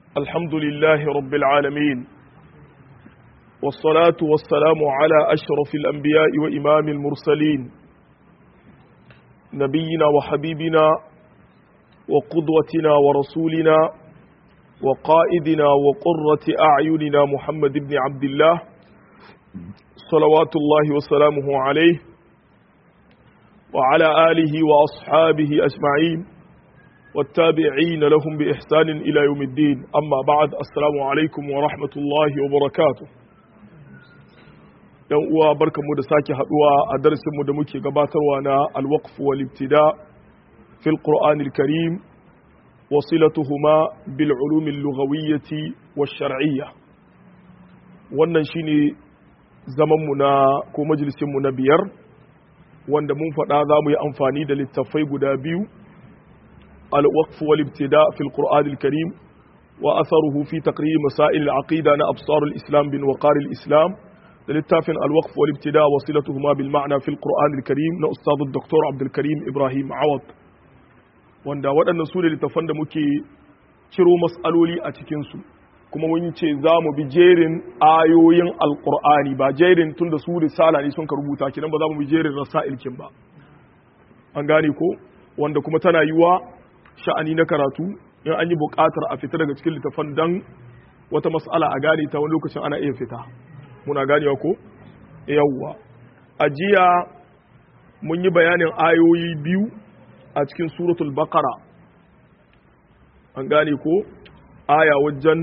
الحمد لله رب العالمين والصلاة والسلام على أشرف الأنبياء وإمام المرسلين نبينا وحبيبنا وقدوتنا ورسولنا وقائدنا وقرة أعيننا محمد بن عبد الله صلوات الله وسلامه عليه وعلى آله وأصحابه أجمعين والتابعين لهم بإحسان إلى يوم الدين أما بعد السلام عليكم ورحمة الله وبركاته yan uwa barkamu da sake haduwa a darasinmu da muke gabatarwa na alwaqf wal ibtida fil qur'anil karim wasilatuhuma bil ulum al lughawiyyati wash shar'iyyah wannan shine zaman mu na ko majalisin mu na biyar wanda mun faɗa za mu yi amfani da littattafai guda biyu الوقف والابتداء في القرآن الكريم وأثره في تقرير مسائل العقيدة أبصار الإسلام بن وقار الإسلام للتافن الوقف والابتداء وصلتهما بالمعنى في القرآن الكريم أستاذ الدكتور عبد الكريم إبراهيم عوض wanda waɗannan su ne littafan da muke ciro matsaloli a cikinsu kuma mun ce za mu bi jerin ayoyin alƙur'ani ba jerin tun da su risala ne sun ka rubuta kinan ba za mu bi jerin rasa'ilkin ba an gane ko wanda kuma tana yiwa sha'ani na karatu in an yi buƙatar a fita daga cikin littafan dan wata mas'ala a gane ta wani lokacin ana iya fita muna ganewa ko yawwa a jiya mun yi bayanin ayoyi biyu a cikin suratul baqara an gane ko aya wajen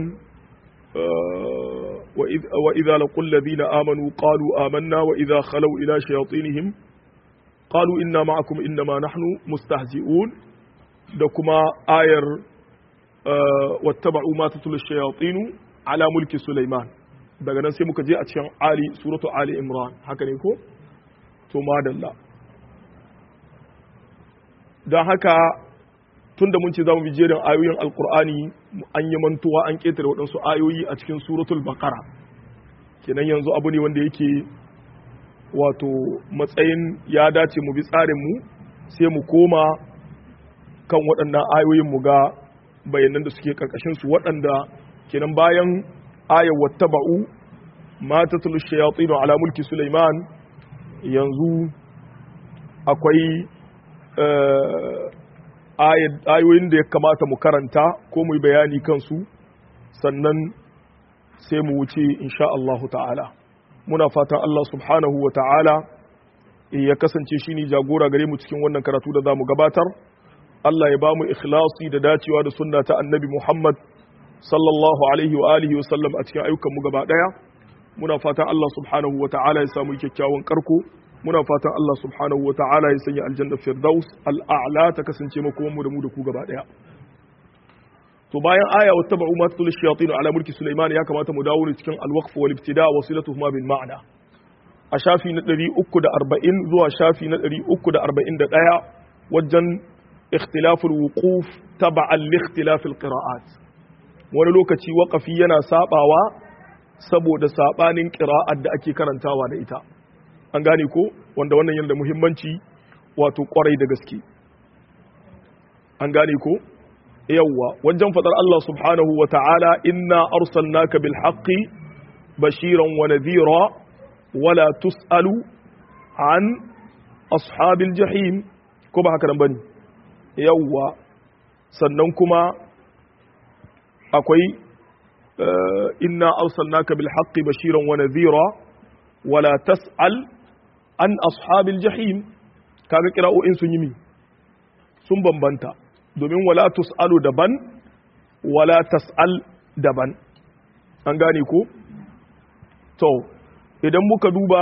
wa idza laqul ladina amanu qalu amanna wa idza khalaw ila shayatinihim qalu inna ma'akum innama nahnu mustahzi'un da kuma ayar wattaba'u ma tatul shayatinu ala mulki Sulaiman daga nan sai muka je a cikin Ali suratu Ali Imran haka ne ko to madalla don haka tunda mun ce za mu bi jerin ayoyin alkur'ani an yi mantuwa an ketare waɗansu ayoyi a cikin suratul baqara kenan yanzu abu ne wanda yake wato matsayin ya dace mu bi tsarin mu sai mu koma kan waɗannan ayoyin mu ga bayanan da suke karkashin su waɗanda kenan bayan ayar wattaba'u ma tatlu shayatin ala mulki Sulaiman yanzu akwai ayoyin da ya kamata mu karanta ko mu yi bayani kansu sannan sai mu wuce insha Allah ta'ala muna fatan Allah subhanahu wa ta'ala ya kasance shi ne jagora gare mu cikin wannan karatu da za mu gabatar Allah ya ba mu ikhlasi da dacewa da sunna ta annabi Muhammad sallallahu alaihi wa alihi wa sallam a cikin ayyukan mu gaba daya muna fatan Allah subhanahu wa ta'ala ya samu kyakkyawan karko muna fatan Allah subhanahu wa ta'ala ya sanya aljanna firdaus al'a'la ta kasance makoman mu da mu da ku gaba daya to bayan aya wa tabu ma tatul shayatin ala mulki sulaiman ya kamata mu dawo ne cikin al-waqf wal ibtida wa silatuhuma bil ma'na a shafi na 340 zuwa shafi na 341 wajen ikhtilaf al-wuquf tab'an li ikhtilaf al-qira'at wani lokaci waqafi yana sabawa saboda sabanin qira'at da ake karantawa da ita an gane ko wanda wannan yana da muhimmanci wato kwarai da gaske an gane ko yawwa wajen fadar Allah subhanahu wa ta'ala inna arsalnaka bil haqqi bashiran wa nadhira wala tus'alu an ashabil jahim ko ba haka nan bane yawwa sannan kuma akwai inna arsalnaka bil haqqi bashiran wa nadhira wala tas'al an ashabil jahim kaga kira'o'in sun yi mi sun bambanta domin wala tus'alu daban wala tas'al daban an gane ko to idan muka duba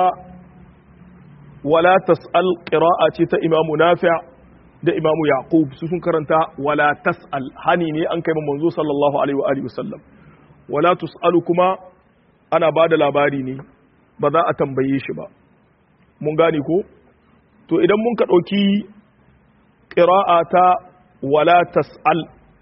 wala tas'al qira'a ce ta imamu nafi' da imamu yaqub su sun karanta wala tas'al hani ne an kai manzo sallallahu alaihi wa alihi wasallam wala tus'alu kuma ana bada labari ne ba za a tambaye shi ba mun gane ko to idan mun ka ɗauki ƙira'a ta wala tas'al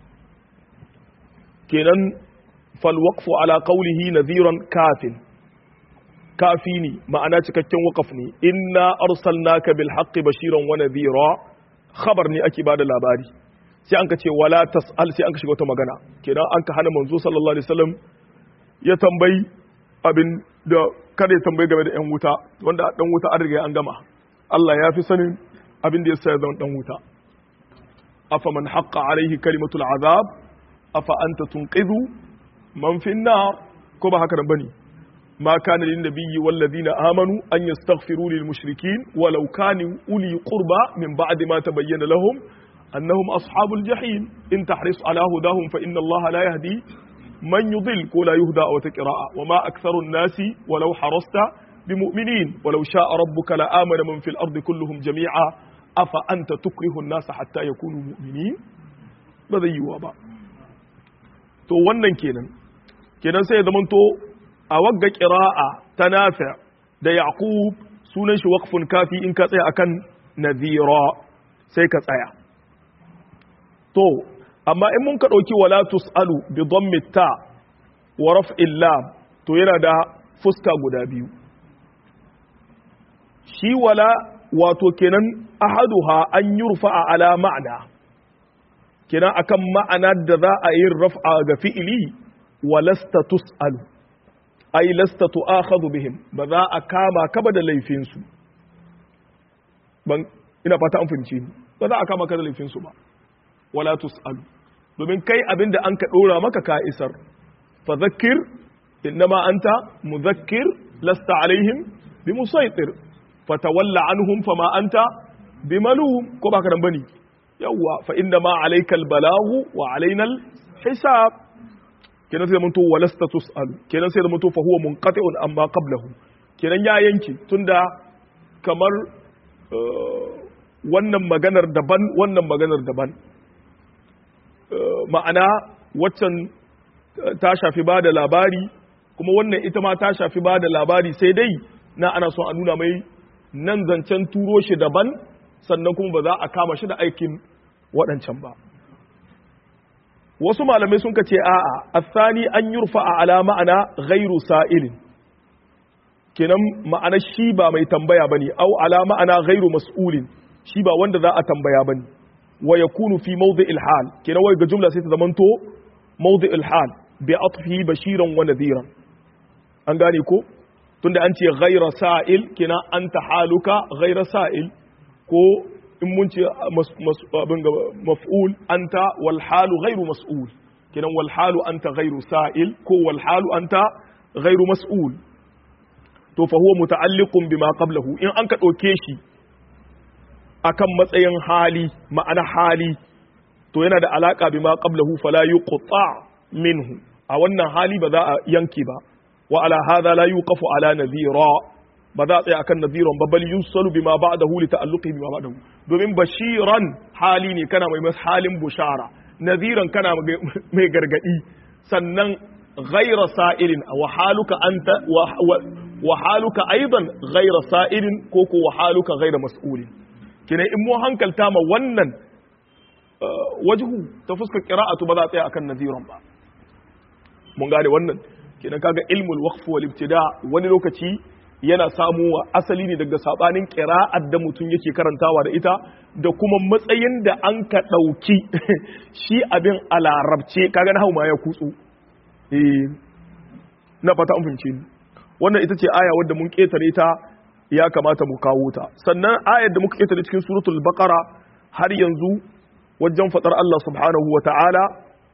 kenan falwaqfu ala qawlihi nadhiran kafin kafi ne ma'ana cikakken waqaf ne inna arsalnaka bil haqqi bashiran wa nadhira khabar ne ake bada labari sai an ka ce wala tas'al sai an ka shiga wata magana kenan an ka hana manzo sallallahu alaihi wasallam ya tambayi abin da kada ya tambayi game da yan wuta wanda dan wuta an riga an gama Allah ya fi sanin abin da ya sa ya zama dan wuta afa man haqqa alaihi kalimatul azab afa anta tunqidhu man fi nar ko ba haka nan bane ma kana lin nabiyyi wal ladina amanu an yastaghfiru lil mushrikeen walau kanu uli qurba min ba'di ma tabayyana lahum annahum ashabul jahim in tahris ala hudahum fa inna allaha la yahdi man yudil ko la yuhda aw taqra'a wa ma aktharu an-nasi walau harasta bimu'minin walau sha'a rabbuka la amana man fil ardi kulluhum jami'a afa anta tukrihu an-nasa hatta yakunu mu'minin ba zai yiwa ba to wannan kenan kenan sai ya zamanto a wagga qira'a ta nafi da yaqub sunan shi waqfun kafi in ka tsaya akan nadhira sai ka tsaya to amma in mun ka dauki wala tusalu bi dhammi ta wa raf'il lam to yana da fuska guda biyu shi wala wato kenan ahaduha an yurfa ala ma'ana kenan akan ma'ana da za a yi raf'a ga fi'ili wa lasta tus'alu ay lasta tu'akhadhu bihim ba za a kama ka ba da laifin su ban ina fata an fahimci ni ba za a kama ka da laifin su ba wala tus'alu domin kai abinda an ka dora maka ka isar fa zakkir innama anta mudhakkir lasta alaihim bimusaitir fatawalla anhum fama anta bimalum ko baka nan bane yawwa fa inna ma alayka albalagu wa alaina alhisab kenan sai zamanto walasta tusal kenan sai zamanto fa huwa munqati'un amma qablahu kenan ya yanke tunda kamar wannan maganar daban wannan maganar daban ma'ana waccan ta shafi ba da labari kuma wannan ita ma ta shafi ba da labari sai dai na ana son a nuna mai nan zancen turo shi daban sannan kuma ba za a kama shi da aikin waɗancan ba wasu malamai sun ce a'a asani an yurfa a ala ma'ana ghairu sa'ilin kenan ma'ana shi ba mai tambaya bane au ala ma'ana ghairu mas'ulin shi ba wanda za a tambaya bane wa yakunu fi mawdi'il hal kenan wai ga jumla sai ta zamanto mawdi'il hal bi atfihi bashiran wa nadhiran an gane ko tunda an ce ghaira sa'il kenan anta haluka ghaira sa'il ko in mun ce maf'ul anta wal halu ghairu mas'ul kenan wal halu anta ghairu sa'il ko wal halu anta ghairu mas'ul to fa huwa muta'alliqun bima qablahu in an ka dauke shi akan matsayin hali ma'ana hali to yana da alaka bima qablahu fala yuqta minhu a wannan hali ba za a yanke ba wa ala hadha la yuqafu ala nadhira ba za a tsaya akan nadhiran ba bal yusalu bima ba'dahu li ta'alluqi bima ba'dahu domin bashiran hali ne kana mai mas halin bushara nadhiran kana mai gargadi sannan ghayra sa'ilin wa haluka anta wa haluka aidan ghayra sa'ilin ko ko wa haluka ghayra mas'ulin kina in mu hankalta ma wannan wajhu ta fuskar qira'atu ba za a tsaya akan nadhiran ba mun gane wannan kenan kaga ilmul waqf wal ibtida wani lokaci yana samuwa asali ne daga sabanin qira'ar da mutum yake karantawa da ita da kuma matsayin da an ka dauki shi abin a larabce kaga na ma ya kutsu eh na fata an fahimce ni wannan ita ce aya wadda mun ketare ta ya kamata mu kawo ta sannan ayar da muka ketare cikin suratul baqara har yanzu wajen fadar Allah subhanahu wa ta'ala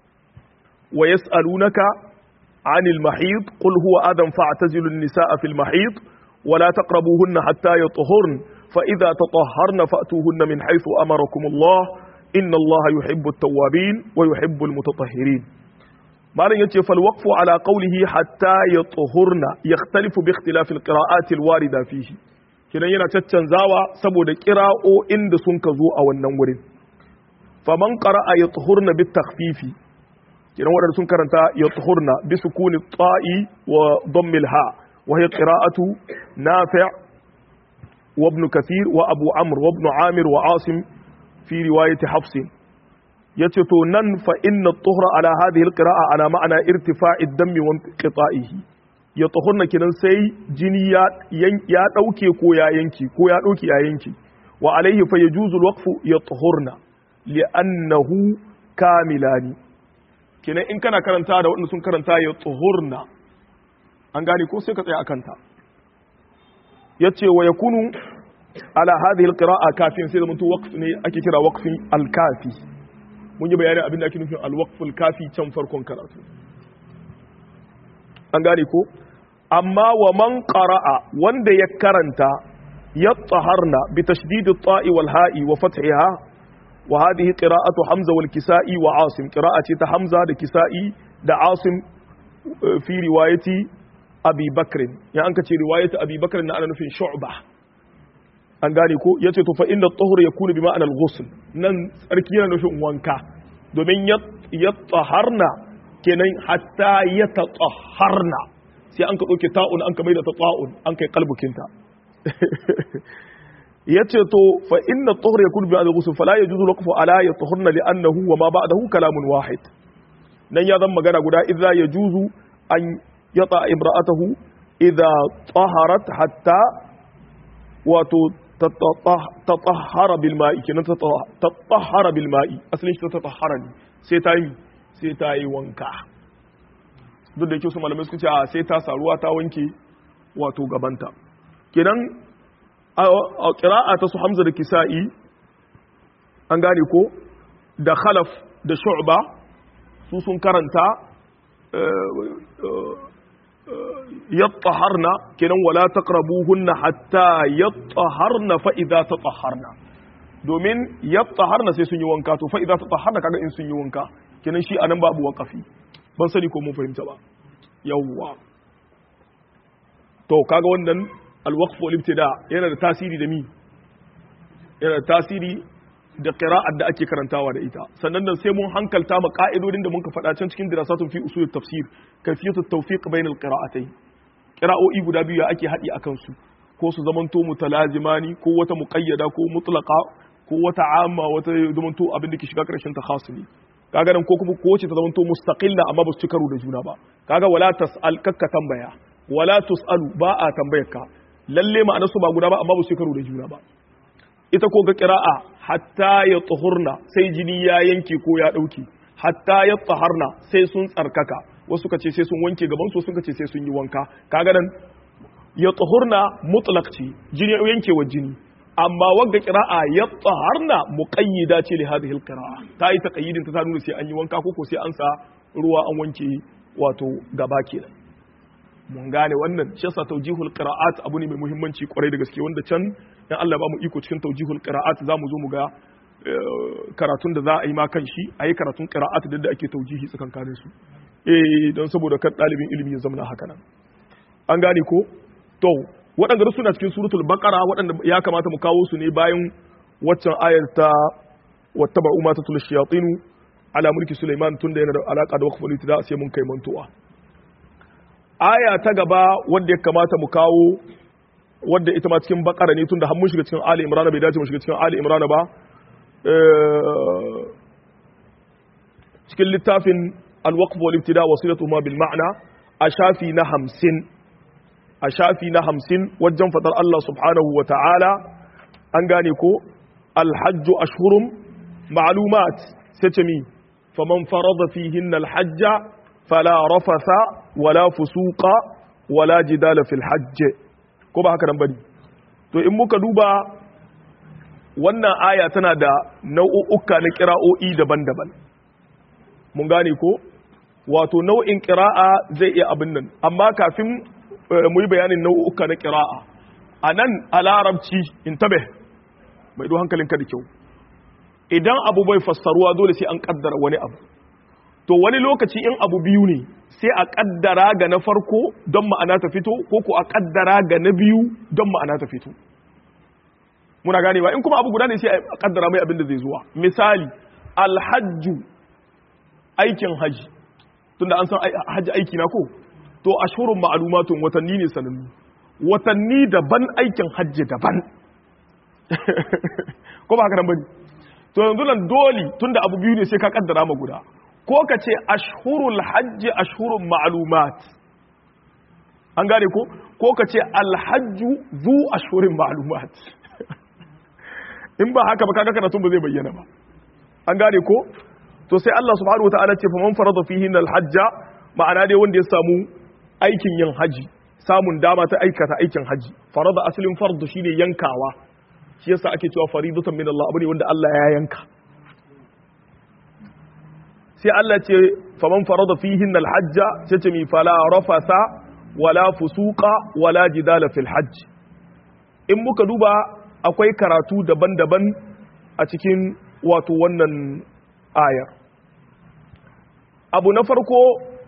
wa yas'alunaka عن المحيض قل هو أذى فاعتزلوا النساء في المحيض ولا تقربوهن حتى يطهرن فإذا تطهرن فأتوهن من حيث أمركم الله إن الله يحب التوابين ويحب المتطهرين معنى يتي فالوقف على قوله حتى يطهرن يختلف باختلاف القراءات الواردة فيه كنا ينا تتنزاوى سبو دا قراء إند سنكزو أو النور فمن قرأ يطهرن بالتخفيف kenan waɗanda sun karanta ya tuhurna bi sukuni ta'i wa dhammil ha wa hiya qira'atu nafi' wa ibn kathir wa abu amr wa ibn amir wa asim fi riwayati hafs yace to nan fa inna tuhra ala hadhihi alqira'a ala ma'ana irtifa'i ad-dammi wa inqita'ihi ya tuhurna kenan sai jini ya ya dauke ko ya yanki ko ya dauki ya yanki wa alaihi fa yajuzu alwaqfu ya tuhurna li'annahu kamilani kenan in kana karanta da waɗanda sun karanta ya tuhurna an gane ko sai ka tsaya akan ta yace wa yakunu ala hadhihi alqira'a kafin sai zamanto waqf ne ake kira waqfin alkafi mun yi bayanin abin da ake nufin alwaqful kafi can farkon karatu an gane ko amma wa man qara'a wanda ya karanta yattaharna bi tashdid at-ta'i wal ha'i wa fath'iha wa hadhihi qira'atu hamza wal kisa'i wa asim qira'ati ta hamza da kisa'i da asim fi riwayati abi bakr ya an kace riwayati abi bakr na ana nufin shu'bah an gane ko yace to fa inna at-tahur yakunu bi ma'ana al-ghusl nan tsarki yana nufin wanka domin yattaharna kenan hatta yatatahharna sai an ka ɗauke ta'un an ka mai da ta ta'un an kai kalbukinta ya ce to fa inna tsohar ya kurbi al ghusl fala yajuzu waqfu ala yatahharna li annahu wa ma ba'dahu kalamun wahid nan ya zan magana guda idza yajuzu an yata imra'atahu idza taharat hatta wato tatahhara bil ma'i kenan tatahhara bil ma'i asalin shi tatahhara ne sai ta yi sai ta yi wanka duk da yake su malamai suka ce a sai ta saruwa ta wanke wato gabanta kenan a kira'a ta su hamza da kisa'i an gane ko da khalaf da shu'ba su sun karanta yattaharna kenan wala taqrabuhunna hatta yattaharna fa idza tatahharna domin yattaharna sai sun yi wanka to fa idza tatahharna kaga in sun yi wanka kenan shi anan babu waqafi ban sani ko mun fahimta ba yawwa to kaga wannan alwaqf wal ibtida yana da tasiri da mi yana da tasiri da qira'ar da ake karantawa da ita sannan nan sai mun hankalta ma ka'idodin da muka faɗa can cikin dirasatun fi usul tafsir kayfiyatu tawfiq bain al qira'atayn qira'o'i guda biyu ake haɗi akan su ko su zamanto mutalazimani ko wata muqayyada ko mutlaqa ko wata amma wata zamanto abin da ke shiga karshen ta khasili kaga nan ko kuma ko ce ta zamanto mustaqilla amma ba su ci karo da juna ba kaga wala tas'al kakka tambaya wala tus'alu ba a tambayar ka lalle ma'anar su ba guda ba amma ba su ci karo da juna ba ita ko ga qira'a hatta ya tuhurna sai jini ya yanke ko ya dauke hatta ya taharna sai sun tsarkaka wasu ka ce sai sun wanke gaban su sun ce sai sun yi wanka kaga nan ya tuhurna mutlaq ce jini yankewa jini amma wagga qira'a ya taharna muqayyida ce li hadhihi alqira'a ta yi taqayyidin ta nuna sai an yi wanka ko ko sai an sa ruwa an wanke wato gaba kenan mun gane wannan shi yasa tawjihul qira'at abu ne mai muhimmanci kwarai da gaske wanda can dan Allah ba mu iko cikin tawjihul qira'at zamu zo mu ga karatun da za a yi ma kan shi a yi karatun qira'at da da ake tawjihi tsakankanin su eh don saboda kan dalibin ilimi ya zama haka nan an gane ko to waɗanda suna cikin suratul baqara waɗanda ya kamata mu kawo su ne bayan waccan ayar ta wattaba umma tatul shayatin ala mulki sulaiman tunda yana da alaka da waqful itida sai mun kai mantuwa aya ta gaba wadda ya kamata mu kawo wadda ita ma cikin bakara ne tunda har mun shiga cikin ali imran bai dace mu shiga cikin ali imran ba cikin littafin al-waqf wal ibtida wasilatuhuma bil ma'na a shafi na 50 a shafi na 50 wajen fadar Allah subhanahu wa ta'ala an gane ko al-hajj ashhurum ma'lumat sai ce mi faman farada fihinna al-hajja fala rafatha wala fusuqa wala jidala fil hajj ko ba haka nan bane to in muka duba wannan aya tana da nau'uka na kira'o'i daban-daban mun gane ko wato nau'in kira'a zai iya abin nan amma kafin mu yi bayanin nau'uka na kira'a a nan a larabci in tabe mai do hankalinka da kyau idan abu bai fassaruwa dole sai an kaddara wani abu to wani lokaci in abu biyu ne sai a kaddara ga na farko don ma'ana ta fito ko ko a kaddara ga na biyu don ma'ana ta fito muna gane ba in kuma abu guda ne sai a kaddara mai abin da zai zuwa misali alhajju aikin haji tunda an san haji aiki na ko to ashhurun ma'lumatun watanni ne sanannu watanni daban aikin hajji daban ko ba haka nan bane to yanzu nan dole tunda abu biyu ne sai ka kaddara ma guda ko ka ce ashhurul hajji ashhurun ma'lumat an gane ko ko ka ce alhajju zu ashhurin ma'lumat in ba haka ba kaga karatun ba zai bayyana ba an gane ko to sai Allah subhanahu wataala ce faman farada fihi al-hajja ma'ana dai wanda ya samu aikin yin haji samun dama ta aikata aikin haji farada asalin fardu shine yankawa shi yasa ake cewa faridatan min Allah abu ne wanda Allah ya yanka sai Allah ce faman farada fihin alhajja sai ce mi fala rafasa wala fusuqa wala jidala fil hajj in muka duba akwai karatu daban-daban a cikin wato wannan ayar abu na farko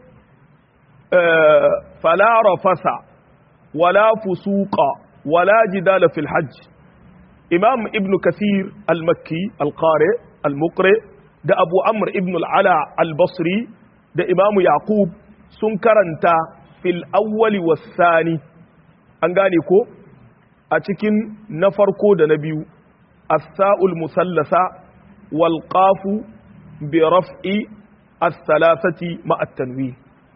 fala rafasa wala fusuqa wala jidala fil hajj imam ibn kathir al-makki al-qari al-muqri da abu amr ibn al'ala al-basri da imamu yaqub sun karanta fil awwali wasani an gane ko a cikin na farko da na biyu as-sa'ul musallasa wal qafu bi raf'i as-salasati ma at-tanwin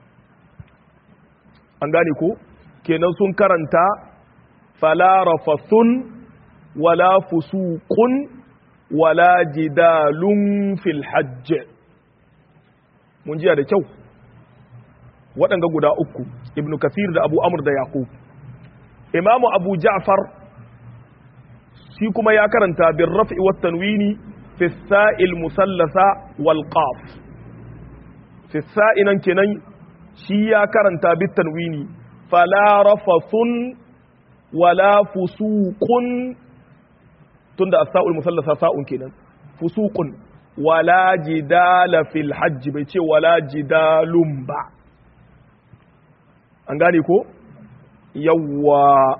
an gane ko kenan sun karanta fala rafathun wala fusuqun wala jidalun fil hajj mun jiya da kyau waɗanga guda uku ibn kathir da abu amur da yaqub imamu abu ja'far shi kuma ya karanta bin raf'i wat tanwini fi sa'il musallasa wal qaf fi sa'inan kenan shi ya karanta bit tanwini fala rafathun wala fusuqun tunda as-sa'ul musallasa sa'un kenan fusuqun wala jidala fil hajj bai ce wala jidalun ba an gane ko yawwa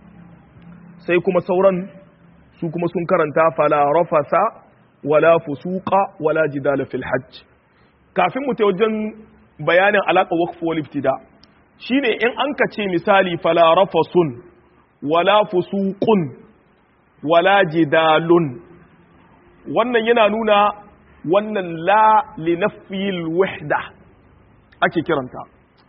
sai kuma sauran su kuma sun karanta fala rafasa wala fusuqa wala jidala fil hajj kafin mu ta wajen bayanin alaƙa waqf wal ibtida shine in an ka ce misali fala rafasun wala fusuqun wala jidalun wannan yana nuna wannan la linafiyil wahda ake kiranta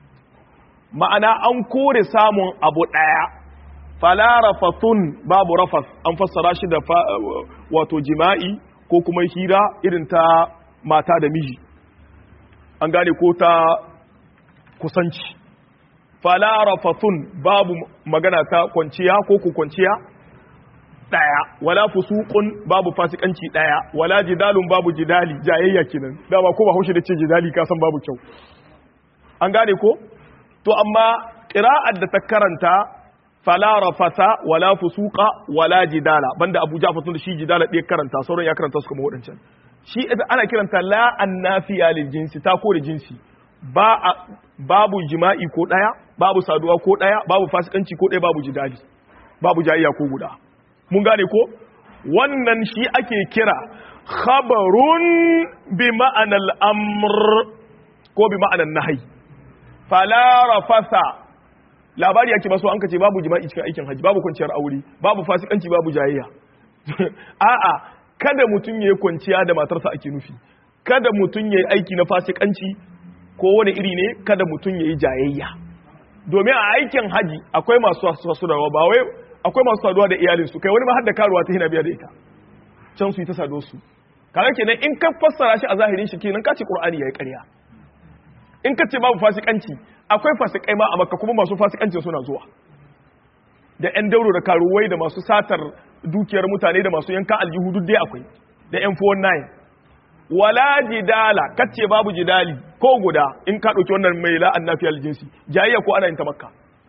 ma'ana an kore samun abu ɗaya fala rafathun babu rafas an fassara shi da wato jima'i ko kuma hira irin ta mata da miji an gane ko ta kusanci fala rafathun babu magana ta kwanciya ko ku kwanciya daya wala fusuqun babu fasikanci daya wala jidalun babu jidali jayayya kenan dama ko ba haushi da ce jidali ka san babu kyau an gane ko to amma qira'ar da ta karanta fala rafasa wala fusuqa wala jidala banda Abu Ja'far tun da shi jidala ɗaya karanta sauran ya karanta su kuma wadancan shi ana kiranta la annafiya lil jinsi ta kore jinsi ba babu jima'i ko daya babu saduwa ko daya babu fasikanci ko daya babu jidali babu jayayya ko guda mun gane ko wannan shi ake kira khabarun bi ma'anar amr ko bi ma'anar nahi fala rafasa labari yake maso an kace babu jima'i cikin aikin haji babu kwanciyar aure babu fasikanci babu jayayya a'a kada mutum yayi kwanciya da matarsa ake nufi kada mutum yayi aiki na fasikanci ko wani iri ne kada mutum yayi jayayya domin a aikin haji akwai masu saduwa ba wai akwai masu saduwa da iyalinsu kai wani ma har da karuwa ta hina biya da ita can su yi ta sado su kaga kenan in ka fassara shi a zahirin shi kenan ka ce qur'ani yayi ƙarya in ka ce babu fasikanci akwai fasikai ma a makka kuma masu fasikancin suna zuwa da yan dauro da karuwai da masu satar dukiyar mutane da masu yankan aljihu duk dai akwai da yan 419 wala jidala kace babu jidali ko guda in ka dauki wannan mai la'an nafiyal jinsi jayayya ko ana yin ta makka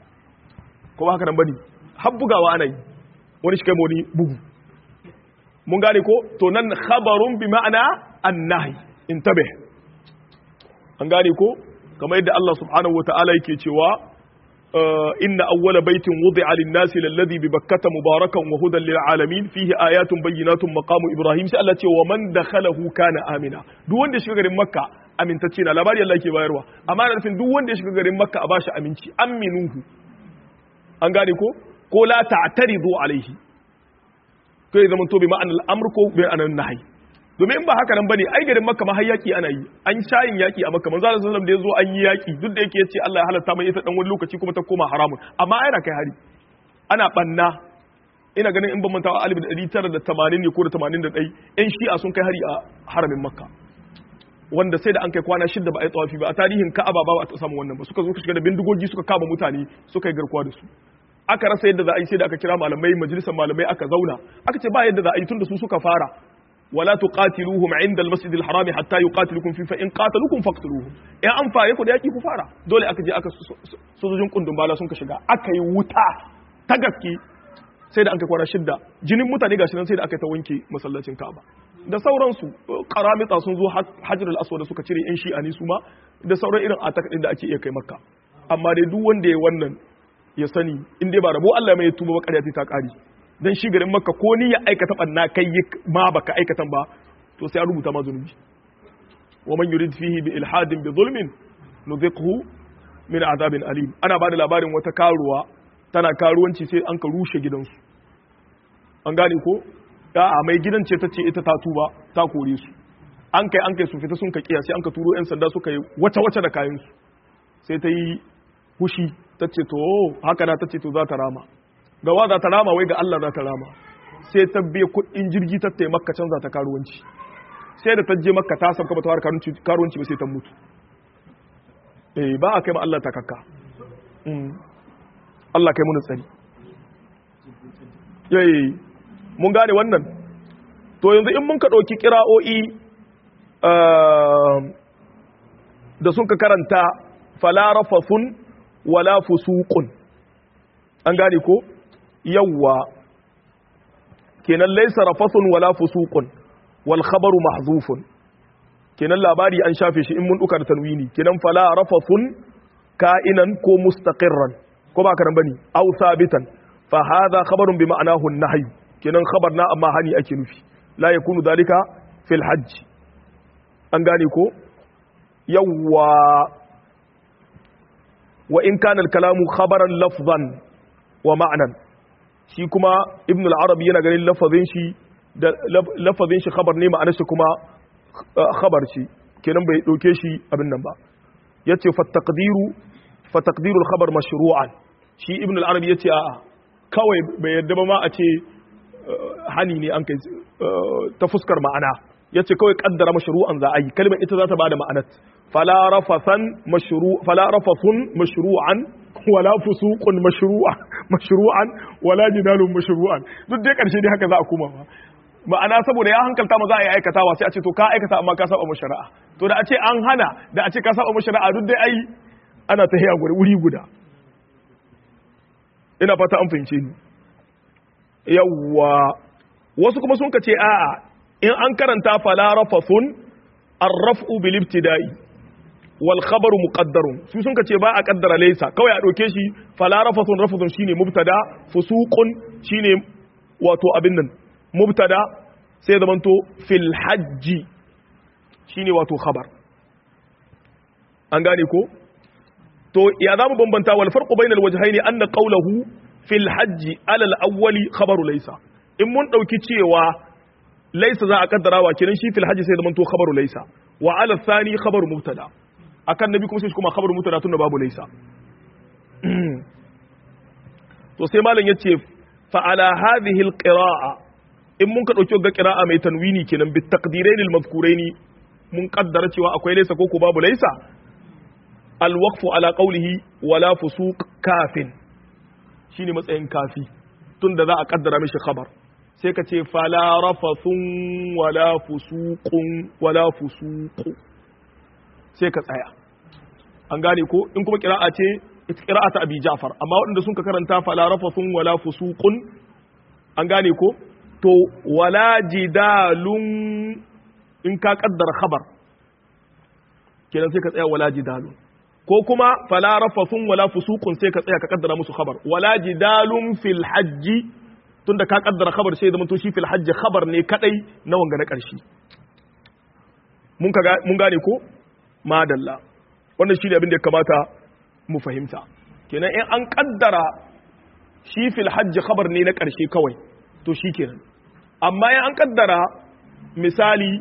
ko ba haka nan bane har bugawa ana yi wani shi kai wani bugu mun gane ko to nan khabarun bi ma'ana annahi intabe an gane ko kamar yadda Allah subhanahu wata'ala yake cewa inna awwala baitin wudi'a lin-nasi lalladhi bi bakkata mubarakan wa hudan lil-alamin fihi ayatun bayyinatun maqamu ibrahim sai Allah ce wa man dakhalahu kana amina duk wanda ya shiga garin makka amintacce na labari Allah yake bayarwa amma da nufin duk wanda ya shiga garin makka a bashi aminci aminuhu an gane ko ko la ta'taridu alaihi kai zaman to bi ma'anar amr ko bi ma'anar nahi domin in ba haka nan bane ai garin makka ma har yaki ana yi an shayin yaki a makka manzo Allah sallallahu da yazo an yi yaki duk da yake yace Allah ya halatta mai ita dan wani lokaci kuma ta koma haramun amma ai na kai hari ana banna ina ganin in ban manta alif da ɗari tara da tamanin ne ko da tamanin da ɗai yan shi'a sun kai hari a haramin makka wanda sai da an kai kwana shidda ba a yi tsawafi ba a tarihin ka'aba ba a samu wannan ba suka zo shiga da bindigogi suka kama mutane suka yi garkuwa da su aka rasa yadda za a yi sai da aka kira malamai majalisar malamai aka zauna aka ce ba yadda za a yi tunda su suka fara wala tuqatiluhum inda al-masjid al-haram hatta yuqatilukum fi fa in qataluukum faqtuluhum in an fare ku da yaki ku fara dole aka je aka sojojin kundin bala sun ka shiga aka yi wuta ta gaske sai da an kai kwana shidda jinin mutane gashi nan sai da aka ta wanke masallacin Ka'aba da sauransu karamita sun zo Hajar al-Aswad suka cire yan shi'a ne su ma da sauran irin atak din da ake iya kai Makka amma dai duk wanda ya wannan ya sani in dai ba rabo Allah mai tuba ba ƙarya ta kare dan shi garin Makka ko ni ya aikata banna kai ma baka aikatan ba to sai an rubuta ma zunubi wa man yurid fihi bi ilhadin bi zulmin nudhiqhu min azabin alim ana bada labarin wata karuwa tana karuwanci sai an ka rushe gidansu an gane ko a mai gidan ce ta ce ita ta tuba ta kore su an kai an kai su fita sun ka kiya sai an ka turo yan sanda suka yi wace wace da kayan su sai ta yi hushi ta ce to haka na ta ce to za ta rama ga wa za ta rama wai ga Allah za ta rama sai ta biya kuɗin jirgi ta tai makka canza ta karuwanci sai da ta je makka ta sabka ba ta fara karuwanci ba sai ta mutu eh ba a kai ma Allah ta kakka Allah kai mun tsari yayi mun gane wannan to yanzu in mun ka ɗauki kira'o'i da sun ka karanta falarafasun wala fusuqun an gane ko yawwa kenan laysa rafasun wala fusuqun wal khabaru mahzufun kenan labari an shafe shi in mun duka da tanwini kenan fala rafasun ka'inan ko mustaqirran ko ba karan bane aw sabitan fa hadha khabarun bi ma'anahu an-nahy kenan khabar na amma hani ake nufi la yakunu dalika fil hajj an gane ko yawwa wa in kana al-kalamu khabaran lafzan wa ma'nan shi kuma ibn al-arabi yana ganin lafazin shi da lafazin shi khabar ne ma'anar shi kuma khabar shi kenan bai dauke shi abin nan ba yace fa taqdiru fa taqdiru al-khabar mashru'an shi ibn al-arabi yace a'a kawai bai yadda ba ma a ce hani ne an kai ta fuskar ma'ana yace kawai kaddara mashru'an za a yi kalmar ita za ta bada ma'anar fala rafasan mashru fala rafasun mashru'an wala fusuqun mashru'a mashru'an wala jidalun mashru'an duk dai karshe dai haka za a kuma ba ma'ana saboda ya hankalta ma za a yi aikatawa sai a ce to ka aikata amma ka saba mashari'a to da a ce an hana da a ce ka saba mashari'a duk dai ai ana ta hiya wuri guda ina fata an fahimce ni yawwa wasu kuma sun ka ce a'a in an karanta fala rafathun arraf'u bil ibtida'i wal khabaru muqaddarun su sun ka ce ba a kaddara laysa kawai a dauke shi fala rafathun rafathun shine mubtada fusuqun shine wato abin nan mubtada sai zamanto fil hajji shine wato khabar an gane ko to ya zamu bambanta wal farqu bainal wajhaini anna qawluhu fil hajji ala al awwali khabaru laysa in mun dauki cewa laysa za a kaddarawa kenan shi fil hajji sai zamanto khabaru laysa wa ala thani khabaru mubtada akan nabi kuma sai kuma khabaru mubtada tunda babu laysa to sai malam yace fa ala hadhihi al qira'a in mun ka ɗauki ga ƙira'a mai tanwini kenan bi taqdirain al mazkuraini mun kaddara cewa akwai laysa ko ko babu laysa al waqfu ala qawlihi wala fusuq kafin shine matsayin kafi tunda za a kaddara mishi khabar sai ka ce fala rafathun wala fusuqun wala fusuqu sai ka tsaya an gane ko in kuma ƙira'a ce ita ƙira'a ta abi ja'far amma waɗanda sun ka karanta fala rafathun wala fusuqun an gane ko to wala jidalun in ka kaddara khabar kenan sai ka tsaya wala jidalun ko kuma fala rafathun wala fusuqun sai ka tsaya ka kaddara musu khabar wala jidalun fil hajji tunda ka kaddara khabar sai zama to shi fil hajji khabar ne kadai na wanga na karshe mun ka mun gane ko madalla wannan shi ne abin da ya kamata mu fahimta kenan in an kaddara shi fil hajji khabar ne na karshe kawai to shi kenan amma ya an kaddara misali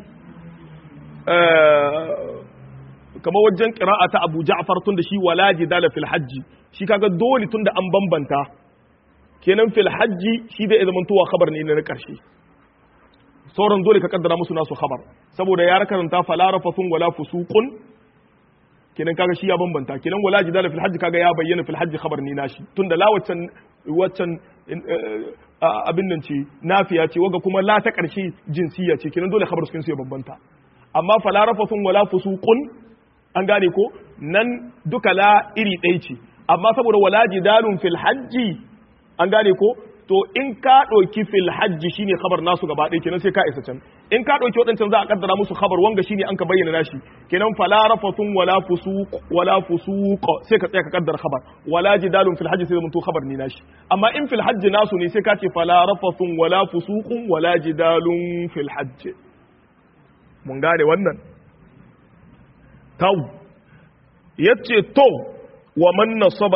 kama wajen ƙira'a ta abu ja'far tun da shi wala jidala fil hajji shi kaga dole tun da an bambanta kenan fil hajji shi da zaman tuwa khabar ne na karshe sauran dole ka kaddara musu nasu khabar saboda ya karanta fala rafathun wala fusuqun kenan kaga shi ya bambanta kenan wala jidala fil hajji kaga ya bayyana fil hajji khabar ne nashi tunda la waccan waccan abin nan ce nafiya ce waga kuma la ta karshe jinsiya ce kenan dole khabar su ya bambanta amma fala rafathun wala fusuqun an gane ko nan duka la iri ɗaya ce amma saboda wala jidalun fil hajji an gane ko to in ka ɗauki fil hajji shine khabar nasu gaba ɗaya kenan sai ka isa can in ka ɗauki waɗancan za a kaddara musu khabar wanga shine an ka bayyana nashi kenan fala rafathun wala fusuq wala fusuq sai ka tsaya ka kaddara khabar wala jidalun fil hajji sai zama to khabar ne nashi amma in fil hajji nasu ne sai ka ce fala rafathun wala fusuqun wala jidalun fil hajji mun gane wannan taw yace to wa man nasaba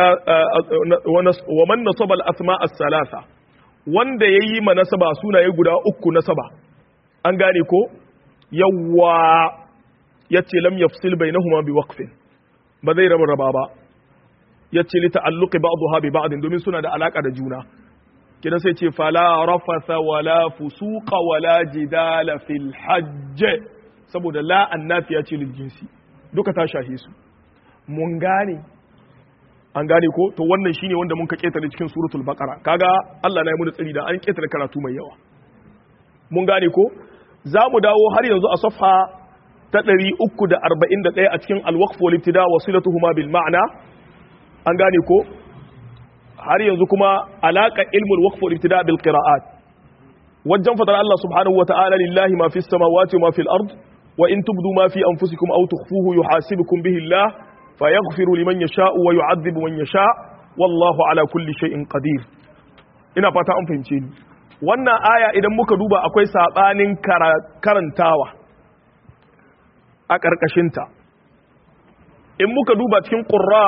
wa man nasaba al-asma as-salasa wanda yayi manasaba sunaye guda uku nasaba an gane ko yawa yace lam yafsil bainahuma bi waqfin ba zai raba raba ba yace li ta'alluqi ba'daha bi ba'd domin suna da alaka da juna kidan sai ce fala rafasa wala fusuqa wala jidala fil hajj saboda la annafiya ce lil jinsi duka ta shahi su mun gane an gane ko to wannan shine wanda mun ka ketare cikin suratul baqara kaga Allah na yi mu tsari da an ketare karatu mai yawa mun gane ko za mu dawo har yanzu a safha ta 341 a cikin al-waqf wal ibtida wasilatuhuma bil ma'na an gane ko har yanzu kuma alaka ilmul waqf wal ibtida bil qira'at wajen fadar Allah subhanahu wa ta'ala lillahi ma fis samawati wa ma fil ard wa in tubdu ma fi anfusikum aw tukhfuhu yuhasibukum bihi Allah fayaghfiru liman yasha'u wa yu'adhibu man yasha' wallahu ala kulli shay'in qadir ina fata an fahimce ni wannan aya idan muka duba akwai sabanin karantawa a ƙarƙashinta in muka duba cikin ƙurra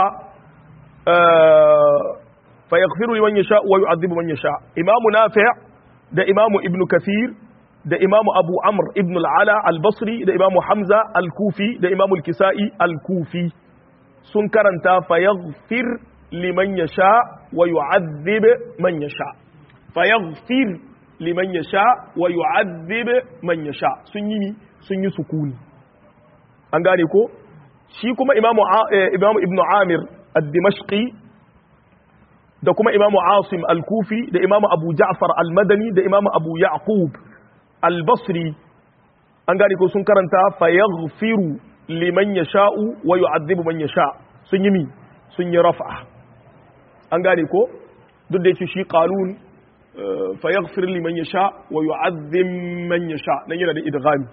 fayaghfiru liman yasha wa yu'adhibu man yasha imamu nafi' da imamu ibn kathir da imamu abu amr ibn al-ala al-basri da imamu hamza al-kufi da imamu al-kisa'i al-kufi sun karanta fayaghfir liman yasha wa yu'adhib man yasha fayaghfir liman yasha wa yu'adhib man yasha sun yi sun yi sukuni an gane ko shi kuma imamu imamu ibnu amir ad-dimashqi da kuma imamu asim al-kufi da imamu abu ja'far al-madani da imamu abu yaqub al-basri an gane ko sun karanta fayaghfiru liman yasha'u wa yu'adhibu man yasha sun yi mi sun yi raf'a an gane ko duk da yake shi qalun fayaghfir liman yasha wa yu'adhib man yasha nan yana da idghami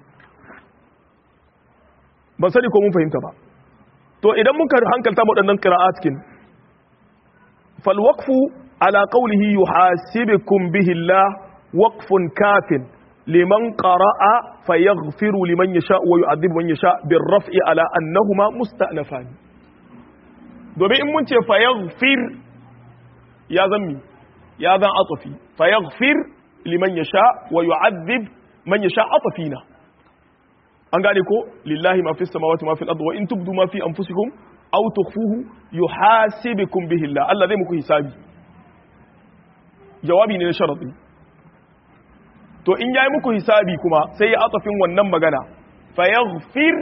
ban sani ko mun fahimta ba to idan muka hankalta waɗannan qira'atkin fal waqfu ala qawlihi yuhasibukum bihi Allah waqfun kafin liman qara'a fayaghfiru liman yasha wa yu'adhibu man yasha bir raf'i ala annahuma musta'nafan domin in mun ce fayaghfir ya zammi ya zan atafi fayaghfir liman yasha wa yu'adhib man yasha atafina an gane ko lillahi ma fi samawati ma fi al-ardi wa in tubdu ma fi anfusikum aw tukhfuhu yuhasibukum bihi Allah Allah zai muku hisabi jawabi ne na sharadi to in yayi muku hisabi kuma sai ya atafin wannan magana fayaghfir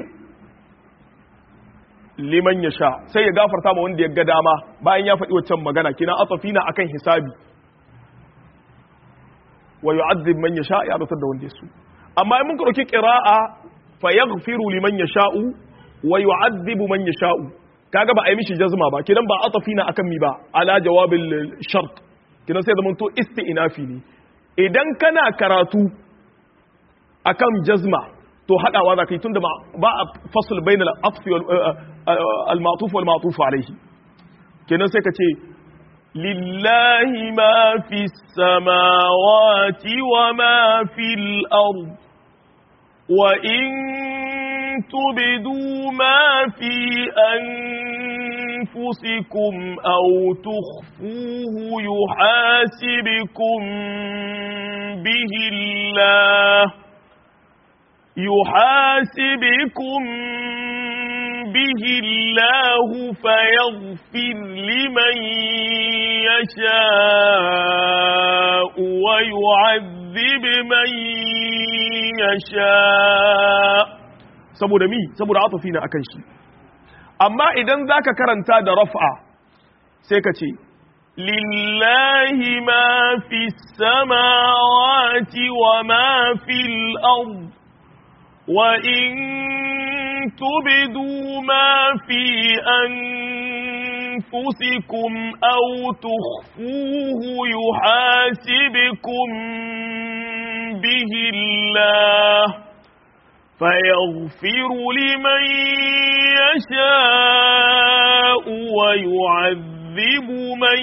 liman yasha sai ya gafarta ma wanda ya ga dama bayan ya faɗi waccan magana kina atafina akan hisabi wa yu'adhib man yasha ya rutar da wanda ya so amma in mun ka dauki qira'a fayaghfiru liman yasha'u wa yu'adhibu man yasha'u kaga ba a yi mishi jazma ba kidan ba atafina akan mi ba ala jawabil shart kidan sai zaman to isti'nafi ne idan kana karatu akan jazma to hadawa za ka yi tunda ba a fasl bainal atfi wal al-ma'tuf wal ma'tuf alayhi kenan sai ka ce lillahi ma fi samawati wa ma fil ard wa in تبدوا ما في أنفسكم أو تخفوه يحاسبكم به الله يحاسبكم به الله فيغفر لمن يشاء ويعذب من يشاء saboda mi saboda atafi na akan shi amma idan zaka karanta da raf'a sai ka ce lillahi ma fi samawati wa ma fil ard wa in tubdu ma fi anfusikum aw tukhfuhu yuhasibukum bihi Allah فيغفر لمن يشاء ويعذب من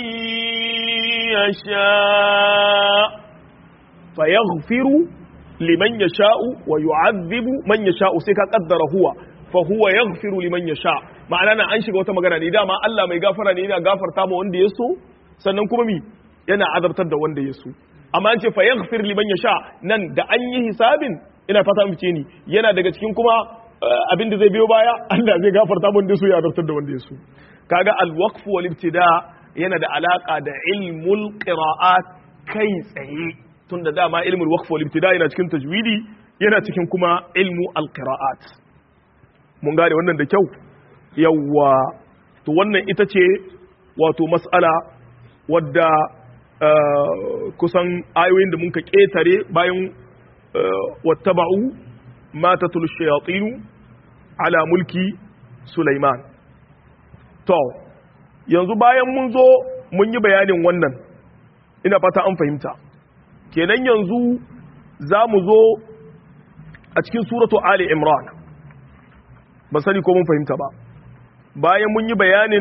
يشاء فيغفر لمن يشاء ويعذب من يشاء سيكا قدر هو فهو يغفر لمن يشاء ma'ana na an shiga wata magana ne dama Allah mai gafara ne yana gafarta ma wanda ya so sannan kuma mi yana azabtar da wanda ya so amma an ce fa yaghfir liman yasha nan da an yi hisabin ina fata mu ce ni yana daga cikin kuma abin da zai biyo baya Allah zai gafarta mun da su ya azabtar da wanda ya so kaga al-waqf wal ibtida yana da alaka da ilmul qira'at kai tsaye tunda dama ilmul waqf wal ibtida yana cikin tajwidi yana cikin kuma ilmu al-qira'at mun gane wannan da kyau yawwa to wannan ita ce wato mas'ala wadda kusan ayoyin da muka ketare bayan wattaba'u ma tatul shayatin ala mulki Sulaiman to yanzu bayan mun zo mun yi bayanin wannan ina fata an fahimta kenan yanzu za mu zo a cikin suratu Ali Imran ba sani ko mun fahimta ba bayan mun yi bayanin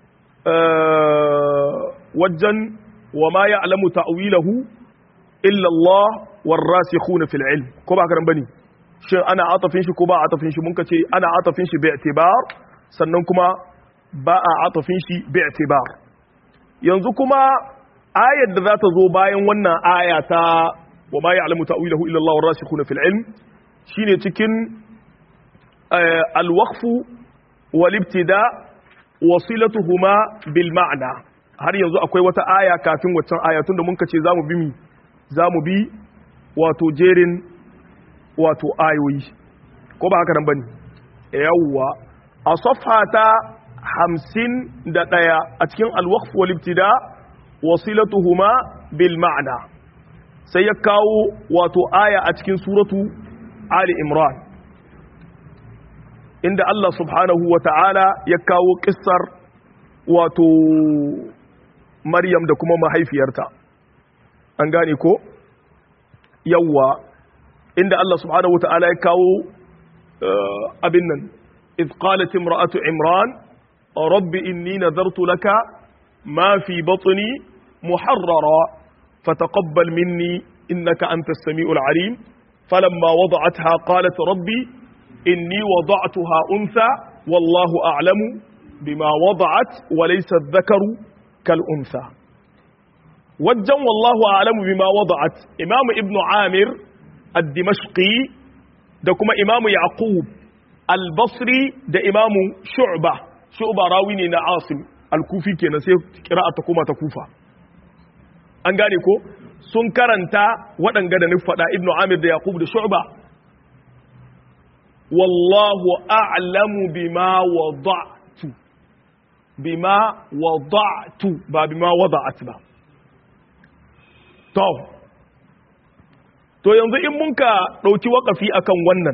wajen wa ma ya'lamu ta'wilahu illa Allah warasikhuna fil ilm ko ba karan bane shin ana atafin shi ko ba atafin shi mun ka ce ana atafin shi bi i'tibar sannan kuma ba a atafin shi bi i'tibar yanzu kuma ayar da za ta zo bayan wannan aya ta wa ma ya'lamu ta'wilahu illa Allah warasikhuna fil ilm shine cikin al-waqf wal ibtida wasilatuhuma bil ma'na har yanzu akwai wata aya kafin waccan aya tunda mun ka ce zamu bi mi zamu bi wato jerin wato ayoyi ko ba haka nan bane yawwa a safha ta hamsin da ɗaya a cikin alwaqf wal ibtida wasilatuhuma bil ma'na sai ya kawo wato aya a cikin suratu ali imran inda Allah subhanahu wa ta'ala ya kawo kissar wato maryam da kuma mahaifiyarta an gane ko yawwa inda Allah subhanahu wata'ala ya kawo abin nan idh qalat imra'atu imran rabbi inni nadartu laka ma fi batni muharrara fataqabbal minni innaka antas samiul alim falamma wada'atha qalat rabbi inni wada'tuha untha wallahu a'lamu bima wada'at wa laysa adh-dhakaru kal untha wajen wallahu a'lamu bima wada'at imam ibnu amir ad-dimashqi da kuma imamu yaqub al-basri da imamu shu'ba shu'ba rawi ne na asim al-kufi kenan sai qira'a ta koma ta kufa an gane ko sun karanta waɗanga da nufi faɗa ibnu amir da yaqub da shu'ba wallahu a'lamu bima wada'tu bima wada'tu ba bima wada'at ba to to yanzu in mun ka ɗauki waƙafi akan wannan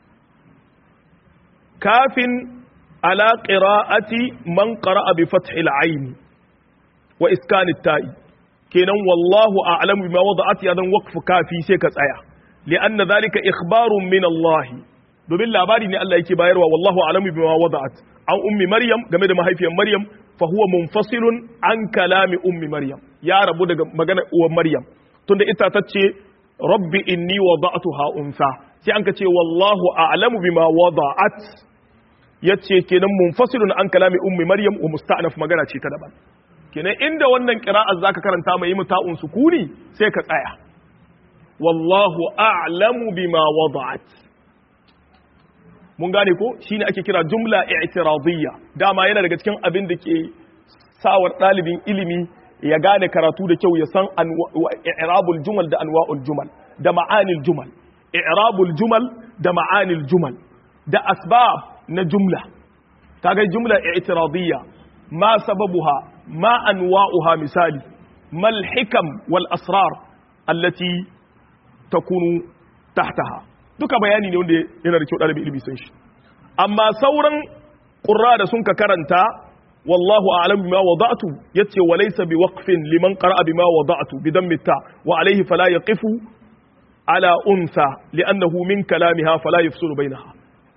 kafin ala qira'ati man qara'a bi fathil ayn wa iskanit ta'i kenan wallahu a'lamu bima wada'at yadan waqf kafi sai ka tsaya li'anna dhalika ikhbarun min Allah domin labari ne Allah yake bayarwa wallahu a'lamu bima wada'at an ummi maryam game da mahaifiyar maryam fa huwa munfasilun an kalami ummi maryam ya rabu daga magana uwar maryam tunda ita tace rabbi inni wada'tuha unsa sai an ka ce wallahu a'lamu bima wada'at yace kenan munfasilun an kalami ummi maryam wa musta'naf magana ce ta daban kenan inda wannan qira'a zaka karanta mai muta'un sukuni sai ka tsaya wallahu a'lamu bima wada'at mun gane ko shine ake kira jumla i'tiradiyya dama yana daga cikin abin da ke sawar ɗalibin ilimi ya gane karatu da kyau ya san i'rabul jumal da anwa'ul jumal da ma'anil jumal i'rabul jumal da ma'anil jumal da asbab na jumla kaga jumla i'tiradiyya ma sababuha ma anwa'uha misali mal hikam wal asrar allati takunu tahtaha duka bayani ne wanda yana da kyau ɗalibin ilimi san shi amma sauran ƙurra da sun ka karanta wallahu a'lam bima wada'tu yace wa laysa biwaqfin liman qara'a bima wada'tu bi dammi ta wa alayhi fala yaqifu ala unsa li'annahu min kalamiha fala yafsulu bainaha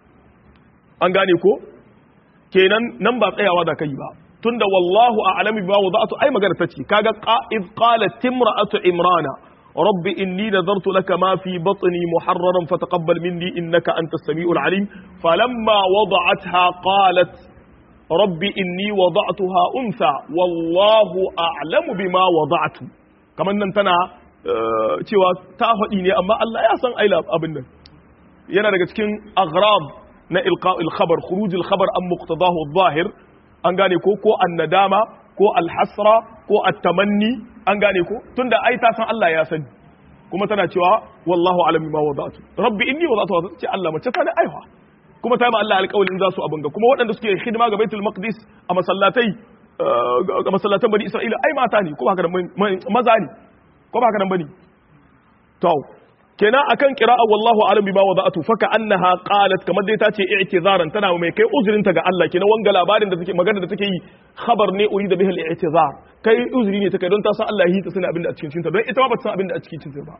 an gane ko kenan nan ba tsayawa da kai ba tunda wallahu a'lam bima wada'tu ai magana tace kaga qa'id qalat timra'atu imrana رب إني نذرت لك ما في بطني محررا فتقبل مني إنك أنت السميع العليم فلما وضعتها قالت رب إني وضعتها أنثى والله أعلم بما وضعت كمان ننتنا cewa ta faɗi ne amma Allah ya san aila abin nan yana daga cikin aghrab na ilqa'il khabar khurujil khabar an muqtadahu adh-dhahir an gane ko ko an-nadama ko al-hasra ko at-tamanni an gane ko tunda ai ta san Allah ya sani kuma tana cewa wallahu alami ma wada'tu rabbi inni wada'tu ce Allah mace ta ne aiwa kuma ta yi ma Allah alƙawalin za su abin ga kuma waɗanda suke hidima ga Baitul Maqdis a masallatai ga masallatan Bani Isra'ila ai mata ne ko ba haka maza ne ko ba haka nan bane to kenan akan qira'a wallahu alam bima wada'tu faka annaha qalat kamar dai ta ce i'tizaran tana mai kai uzurinta ga Allah kenan wanga labarin da take magana da take yi khabar ne urida bihi al-i'tizar kai uzuri ne take don ta san Allah yi ta sani abin da a cikin cinta don ita ma ba ta san abin da a cikin cinta ba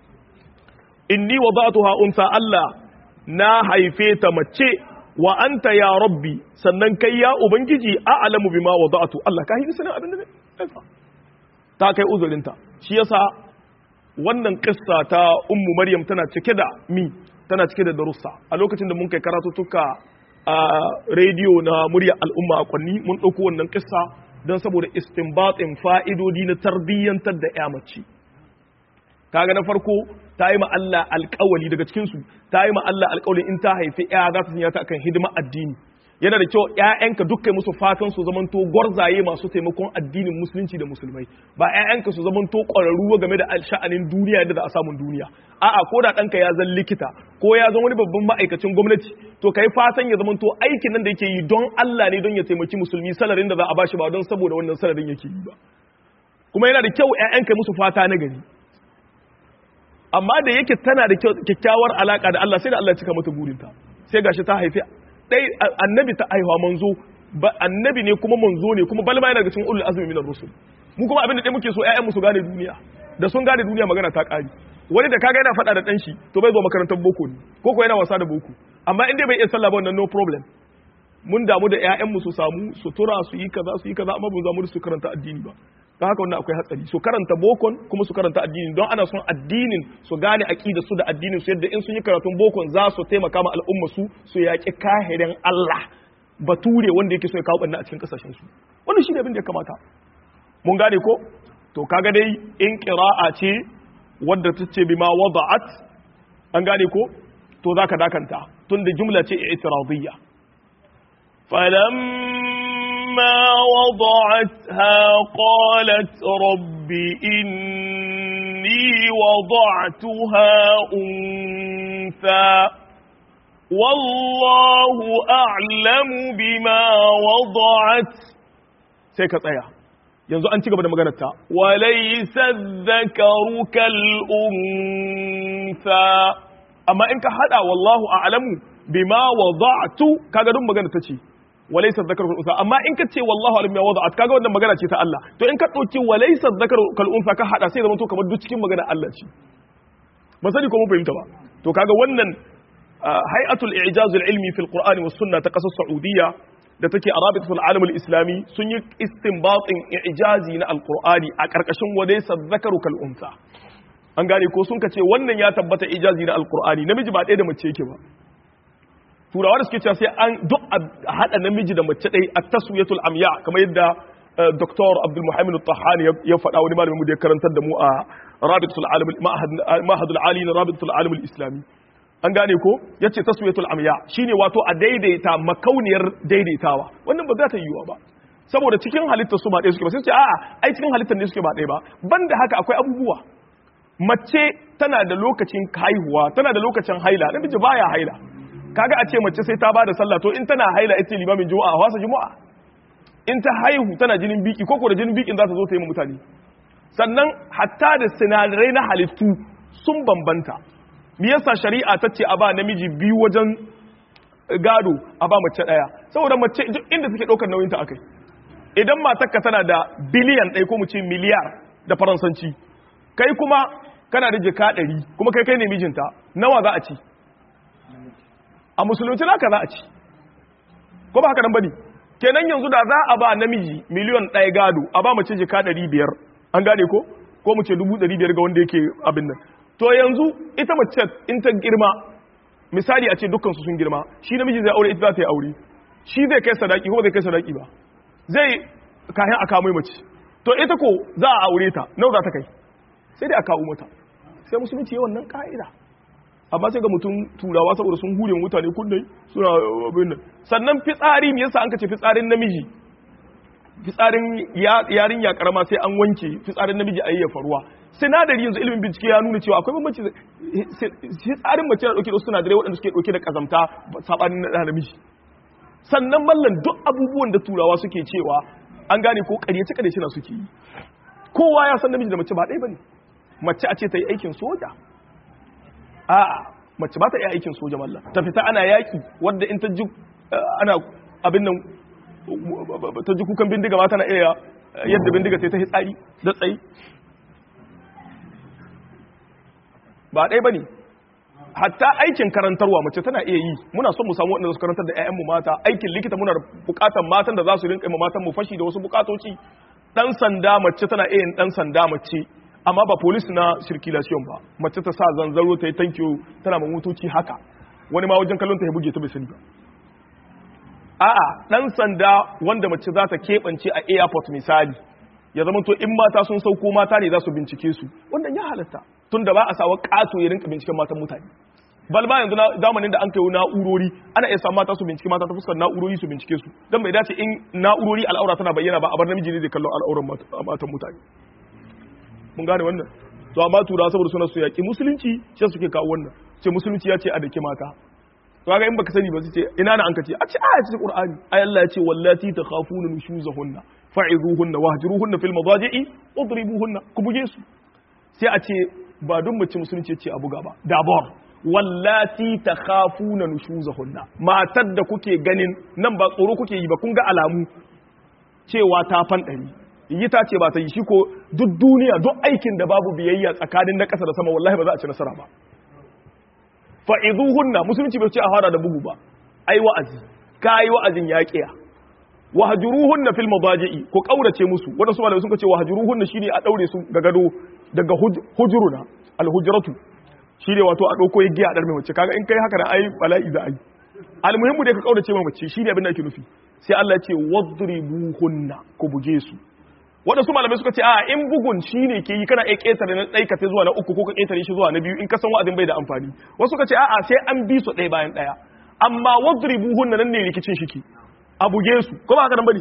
inni wada'tuha unsa Allah na haife ta mace wa anta ya rabbi sannan kai ya ubangiji a'lamu bima wada'tu Allah ka yi sanin abin da ne ta kai uzurinta shi yasa wannan kissa ta ummu maryam tana cike da mi tana cike da darussa a lokacin da mun kai karatuttuka a rediyo na murya al'umma a kwanni mun ɗauko wannan kissa don saboda istinbatin fa'idodi na tarbiyyantar da ya mace kaga na farko ta yi ma Allah alƙawali daga cikinsu ta yi ma Allah alƙawali in ta haifi ya za ta sanya ta akan hidima addini yana da kyau ƴaƴanka dukkan musu fatan su zamanto gwarzaye masu taimakon addinin musulunci da musulmai ba ƴaƴanka su zamanto ƙwararru game da sha'anin duniya yadda za a samun duniya a'a ko da ɗanka ya zan likita ko ya zan wani babban ma'aikacin gwamnati to kai fatan ya zamanto aikin nan da yake yi don Allah ne don ya taimaki musulmi salarin da za a bashi ba don saboda wannan salarin yake yi ba kuma yana da kyau ƴaƴanka musu fata na gari amma da yake tana da kyakkyawar alaka da Allah sai da Allah ya cika mata burinta sai gashi ta haifi dai annabi ta aihuwa manzo ba annabi ne kuma manzo ne kuma balma yana daga cikin ulul azmi minar rusul mu kuma abin da dai muke so ƴaƴan mu su gane duniya da sun gane duniya magana ta ƙari wani da kaga yana faɗa da ɗan shi to bai zo makarantar boko ne ko ko yana wasa da boko amma in dai bai iya sallah ba wannan no problem mun damu da ƴaƴan mu su samu sutura su yi kaza su yi kaza amma ba za mu su karanta addini ba don haka wannan akwai hatsari su karanta bokon kuma su karanta addini don ana son addinin su gane aqida su da addinin su yadda in sun yi karatun bokon za su taimaka ma al'umma su su yaƙi kahirin Allah bature wanda yake so ya kawo banna a cikin kasashen su wannan shine abin da ya kamata mun gane ko to kaga dai in qira'a ce wadda ta ce bima wada'at an gane ko to zaka dakanta tunda jumla ce i'tiradiyya فلما وضعتها قالت رب إني وضعتها أنثى والله أعلم بما وضعت سيكا tsaya yanzu an ci gaba da maganarta وليس الذكر كالأنثى amma in ka hada wallahu a'lamu bima wada'tu kaga duk magana ta ce walaysa dhakaru kal unsa amma in ka ce wallahu a'lamu bima wada'at kaga wannan magana ce ta Allah to in ka dauki walaysa dhakaru kal unsa ka hada sai zama to kamar duk cikin magana Allah ce ba sani ko mun fahimta ba to kaga wannan hay'atul i'jaz al ilmi fil qur'ani was sunna ta kasar saudiya da take a rabitatul alam al islami sun yi istinbatin i'jazi na alqur'ani a karkashin walaysa dhakaru kal unsa an gane ko sun ce wannan ya tabbata ijazi na alkur'ani namiji ba ɗaya da mace yake ba turawa da suke cewa sai an duk a haɗa namiji da mace ɗaya a taswiyatul amya kamar yadda Dr. Abdul Muhammad Tahani ya faɗa wani malamin mu da ya karantar da mu a Rabitul Alim Ma'hadul Ali na Rabitul Alim Islami an gane ko yace taswiyatul amya shine wato a daidaita makauniyar daidaitawa wannan ba za ta yiwuwa ba saboda cikin halittar su ba ɗaya suke ba sai ce a'a ai cikin halittar ne suke ba ɗaya ba banda haka akwai abubuwa mace tana da lokacin haihuwa tana da lokacin haila namiji baya haila kaga a ce mace sai ta bada sallah to in tana haila ita limamin juma'a a wasa juma'a in ta haihu tana jinin biki ko ko da jinin bikin za ta zo ta yi ma mutane sannan hatta da sinadarai na halittu sun bambanta me yasa shari'a ta ce a ba namiji biyu wajen gado a ba mace daya saboda mace inda take daukar nauyin ta akai idan matarka tana da biliyan ɗaya ko mu ce miliyar da faransanci kai kuma kana da jika ɗari kuma kai kai ne mijinta nawa za a ci a musulunci naka za a ci ko ba haka nan bane kenan yanzu da za a ba namiji miliyon ɗaya gado a ba mace jika ɗari biyar an gane ko ko mu ce dubu ɗari biyar ga wanda yake abin nan to yanzu ita mace in ta girma misali a ce dukkansu sun girma shi namiji zai aure ita za ta yi aure shi zai kai sadaki ko zai kai sadaki ba zai kayan a kamo mace to ita ko za a aure ta nawa za ta kai sai dai a kawo mata sai musulunci yi wannan ka'ida amma sai ga mutum turawa saboda sun hure mutane kundai suna abin nan sannan fitsari me yasa an ka ce fitsarin namiji fitsarin yarin ya karama sai an wanke fitsarin namiji a yayyafa ruwa sinadari yanzu ilimin bincike ya nuna cewa akwai bambanci fitsarin mace na dauke da sinadarai waɗanda suke dauke da kazamta sabanin na namiji sannan mallan duk abubuwan da turawa suke cewa an gane ko ƙaryace ƙaryace na suke yi kowa ya san namiji da mace ba ɗaya bane mace a ce ta yi aikin soja a'a mace ba ta iya aikin soja mallan ta fita ana yaƙi wadda in ta ji ana abin nan ta ji kukan bindiga ba tana iya yadda bindiga sai ta hitsari da tsayi ba ɗaya ba ne hatta aikin karantarwa mace tana iya yi muna son mu samu waɗanda su karantar da 'ya'yanmu mata aikin likita muna buƙatar matan da za su rinƙa matan mu fashi da wasu buƙatoci ɗan sanda mace tana iya yin ɗan sanda mace amma ba polis na circulation ba mace ta sa zanzaro ta yi tankiyo tana ma motoci haka wani ma wajen kallon ta ya buge ta bai sani ba a'a ɗan sanda wanda mace za ta keɓance a airport misali ya zama to in mata sun sauko mata ne za su bincike su wannan ya halatta tun da ba a sawa ƙato ya rinka binciken matan mutane bal ma yanzu zamanin da an kai na'urori ana iya samun mata su bincike mata ta fuskar na'urori su bincike su don bai dace in na'urori al'aura tana bayyana ba a bar namiji ne zai kallon al'auran matan mutane mun gane wannan to amma tura saboda suna su yaƙi musulunci shi suke kawo wannan ce musulunci ya ce a dake mata to kaga in baka sani ba su ce ina na an ka ce a ce aya ce qur'ani ay Allah ya ce wallati takhafuna nushuzahunna fa'izuhunna wahjuruhunna fil madaji'i wadribuhunna ku buge su sai a ce ba duk mace musulunci ce a buga ba dabor wallati takhafuna nushuzahunna matar da kuke ganin nan ba tsoro kuke yi ba kun ga alamu cewa ta fanɗari yi ta ce ba ta yi shi ko duk duniya duk aikin da babu biyayya tsakanin na ƙasa da sama wallahi ba za a ci nasara ba fa'izuhunna musulunci bai ce a fara da bugu ba ai wa'azi ka yi wa'azin yaƙiya wahjuruhunna fil madaji'i ko kaurace musu wadansu malamai sun ce wahjuruhunna shine a daure su ga gado daga hujuruna al hujratu shine wato a dauko igiya a dar mai mace kaga in kai haka da ai bala'i za a yi al muhimmu da ka kaurace mai mace shine abin da ake nufi sai Allah ya ce wadribuhunna ku buge su wadansu malamai suka ce a in bugun shine ke yi kana iya ketare na ɗai ka zuwa na uku ko ka ketare shi zuwa na biyu in ka san wa'azin bai da amfani wasu suka ce a'a sai an bi su ɗaya bayan ɗaya amma wadribuhunna nan ne rikicin shiki a buge su ko ba haka nan bane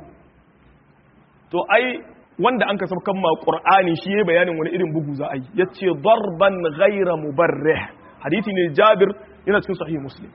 to ai wanda an kasab kan ma qur'ani shi yayi bayanin wani irin bugu za a yi yace darban ghayra mubarrih hadisi ne Jabir yana cikin sahih Muslim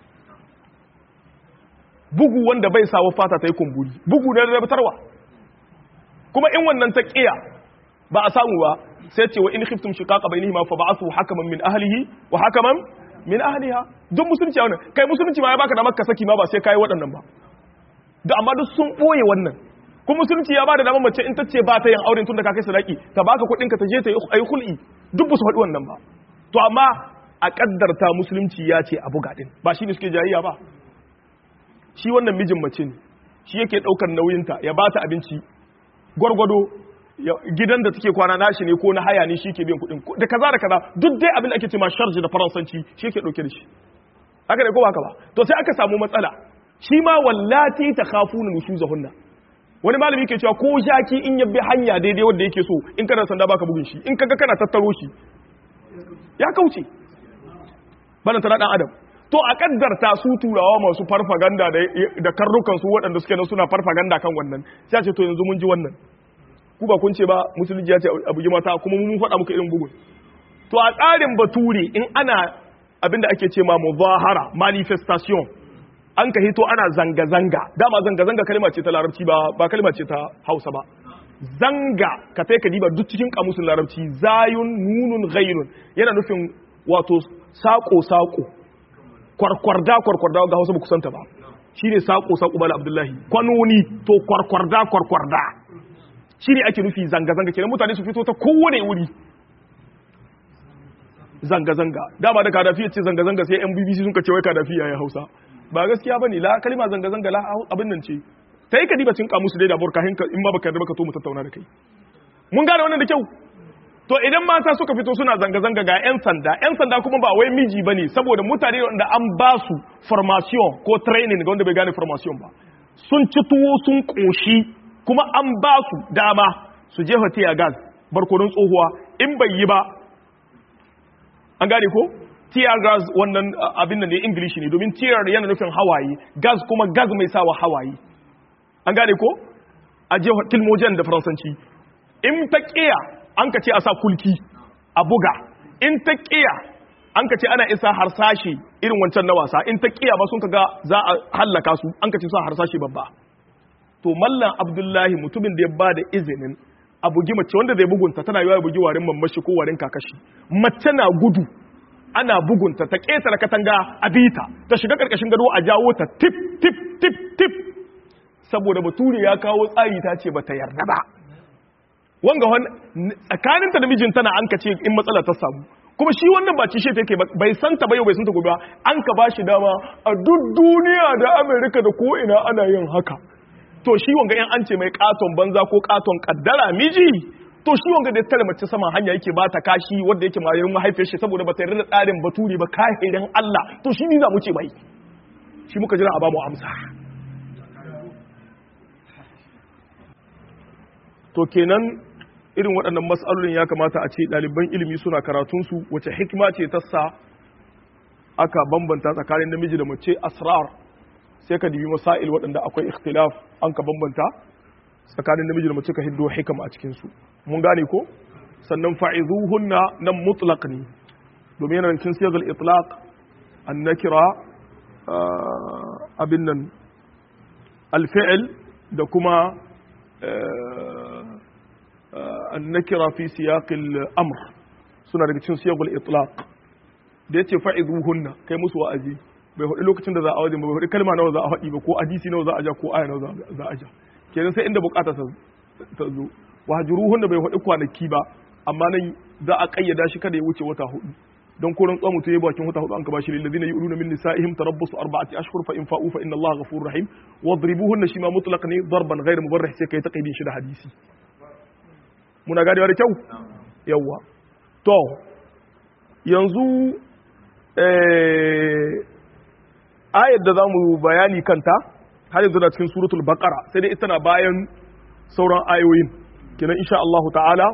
bugu wanda bai sawa fata ta yi kumburi bugu ne da batarwa kuma in wannan ta kiya ba a samu ba sai ce wa in khiftum shiqaqa bainihima fa ba'athu hakaman min ahlihi wa hakaman min ahliha duk musulunci wannan kai musulunci ma ya baka da makka saki ma ba sai kai waɗannan ba da amma duk sun boye wannan kuma musulunci ya bada damar mace in ta ce ba ta yin auren tun da ka kai sadaki ta baka kuɗin ka ta je ta yi hul'i duk ba su faɗi wannan ba to amma a kaddarta musulunci ya ce abu gaɗin ba shi ne suke jayayya ba shi wannan mijin mace ne shi yake ɗaukar nauyinta ya ba ta abinci gwargwado gidan da take kwana nashi ne ko na haya ne shi ke biyan kuɗin da kaza da kaza duk dai abin da ake ce ma sharji da faransanci shi yake ɗauke da shi haka ne ko haka ba to sai aka samu matsala shi ma wallati ta khafuna nushuzahunna wani malami ke cewa ko jaki in ya bi hanya daidai wanda yake so in kana sanda baka bugun shi in kaga kana tattaro shi ya kauce bana tana dan adam to a kaddarta su turawa masu farfaganda da karrukan su waɗanda suke nan suna farfaganda kan wannan sai a ce to yanzu mun ji wannan ku ba kun ce ba musulunci ya ce a bugi mata kuma mun faɗa muku irin bugun to a tsarin bature in ana abinda ake ce ma muzahara manifestation an ka hito ana zanga-zanga dama zanga-zanga kalma ce ta larabci ba ba kalma ce ta hausa ba zanga ka sai ka diba duk cikin kamusin larabci zayun nunun ghairun yana nufin wato sako-sako kwarkwarda kwarkwarda ga hausa ba kusanta ba shine sako-sako bala abdullahi kwanoni to kwarkwarda kwarkwarda shine ake nufi zanga-zanga kenan mutane su fito ta kowane wuri zanga-zanga dama da kadafi ce zanga-zanga sai yan bbc sun ka ce wai kadafi ya yi hausa ba gaskiya bane la kalma zanga-zanga la abin nan ce ta yi ka diba cin kamusu dai da burka hinka in ba baka yarda baka to mu tattauna da kai mun gane wannan da kyau to idan mata suka fito suna zanga-zanga ga yan sanda yan sanda kuma ba wai miji bane saboda mutane wanda an ba su formation ko training ga wanda bai gane formation ba sun ci tuwo sun koshi kuma an ba su dama su je hotel gas barkonon tsohuwa in bai yi ba an gane ko tear gas wannan abin da ne english ne domin tear yana nufin hawaye gas kuma gas mai sawa hawaye an gane ko a je tilmojen da faransanci in ta kiya an ka ce a sa kulki a buga in ta kiya an ka ce ana isa harsashe irin wancan na wasa in ta kiya ba sun ka ga za a hallaka su an ka ce sa harsashe babba to mallan abdullahi mutumin da ya ba da izinin a bugi mace wanda zai bugunta tana yiwa ya bugi warin mamashi ko warin kakashi mace na gudu ana bugunta ta ƙetare katanga a bita ta shiga ƙarƙashin gado a jawo ta tip tip tip tip saboda bature ya kawo tsari ta ce bata yarda ba wanga wani tsakaninta da mijinta na an ka ce in matsala ta samu kuma shi wannan ba cishe take bai santa ba yau bai santa gobe ba an ka ba shi dama a duk duniya da amerika da ko ina ana yin haka to shi wanga yan an ce mai katon banza ko katon kaddara miji to shi wanga da ya tare mace saman hanya yake ba ta kashi wanda yake mayar mahaifiyar shi saboda ba ta yarda da tsarin baturi ba kahirin Allah to shi ni za mu ce bai shi muka jira a ba mu amsa to kenan irin waɗannan mas'alolin ya kamata a ce ɗaliban ilimi suna karatunsu wace hikima ce ta sa aka bambanta tsakanin namiji da mace asrar sai ka dibi masail waɗanda akwai ikhtilaf an ka bambanta tsakanin namiji da mace ka hiddo hikam a cikinsu mun gane ko sannan fa'izuhunna nan mutlaq ne domin yana cikin siyagal itlaq an nakira abin nan alfi'il da kuma an nakira fi siyaqil amr suna daga cikin siyagal itlaq da yace fa'izuhunna kai musu wa'azi bai hudu lokacin da za a wajen ba bai hudu kalma nawa za a haɗi ba ko hadisi nawa za a ja ko aya nawa za a ja kenan sai inda bukata ta zo wahjuruhun da bai hudu kwanaki ba amma nan za a kayyada shi kada ya wuce wata hudu don koran tsamu to yayi bakin wata hudu an ka bashi lil ladina yu'luna min nisa'ihim tarabbasu arba'ati ashhur fa in fa'u fa inna Allaha ghafurur rahim wadribuhunna shi ma mutlaq ne darban ghayr mubarrih sai kai taqidin shi da hadisi muna gadewa da kyau yawa to yanzu eh ayar da zamu bayani kanta har yanzu na cikin suratul baqara sai dai ita na bayan sauran ayoyin kenan insha Allah ta'ala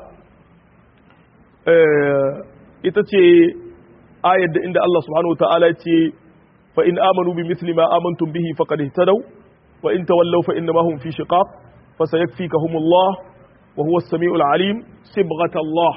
ita ce ayar da inda Allah subhanahu ta'ala ce fa in amanu bi misli ma amantum bihi faqad ihtadaw wa in tawallaw fa innama hum fi shiqaq fa sayakfikahumullah wa huwa as-sami'ul alim sibghatallah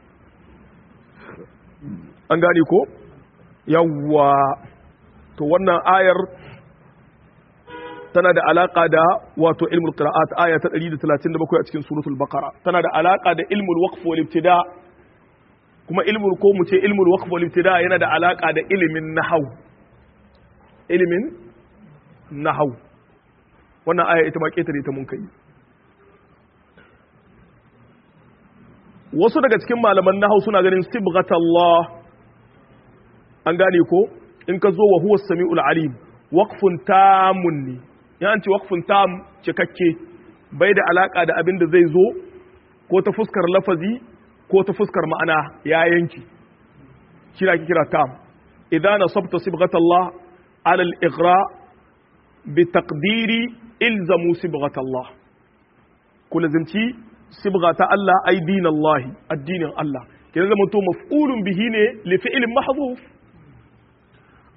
an gane ko yawwa to wannan ayar tana da alaka da wato ilmul qira'at aya ta 137 a cikin suratul baqara tana da alaka da ilmul waqf wal ibtida kuma ilmul ko mu ce ilmul waqf wal ibtida yana da alaka da ilimin nahwu ilimin nahwu wannan aya ita ma ketare ta mun kai wasu daga cikin malaman nahwu suna ganin sibghatallah an gane ko in ka zo wa huwa samiul alim waqfun tamun ne ya ce waqfun tam cikakke bai da alaka da abin da zai zo ko ta fuskar lafazi ko ta fuskar ma'ana ya yanki kira ki kira tam idan nasabta sibghatallah ala al-ighra bi taqdiri ilzamu sibghatallah ku lazimci sibghata Allah ay dinallahi addinin Allah kenan zama to maf'ulun bihi ne li fi'lin mahdhuf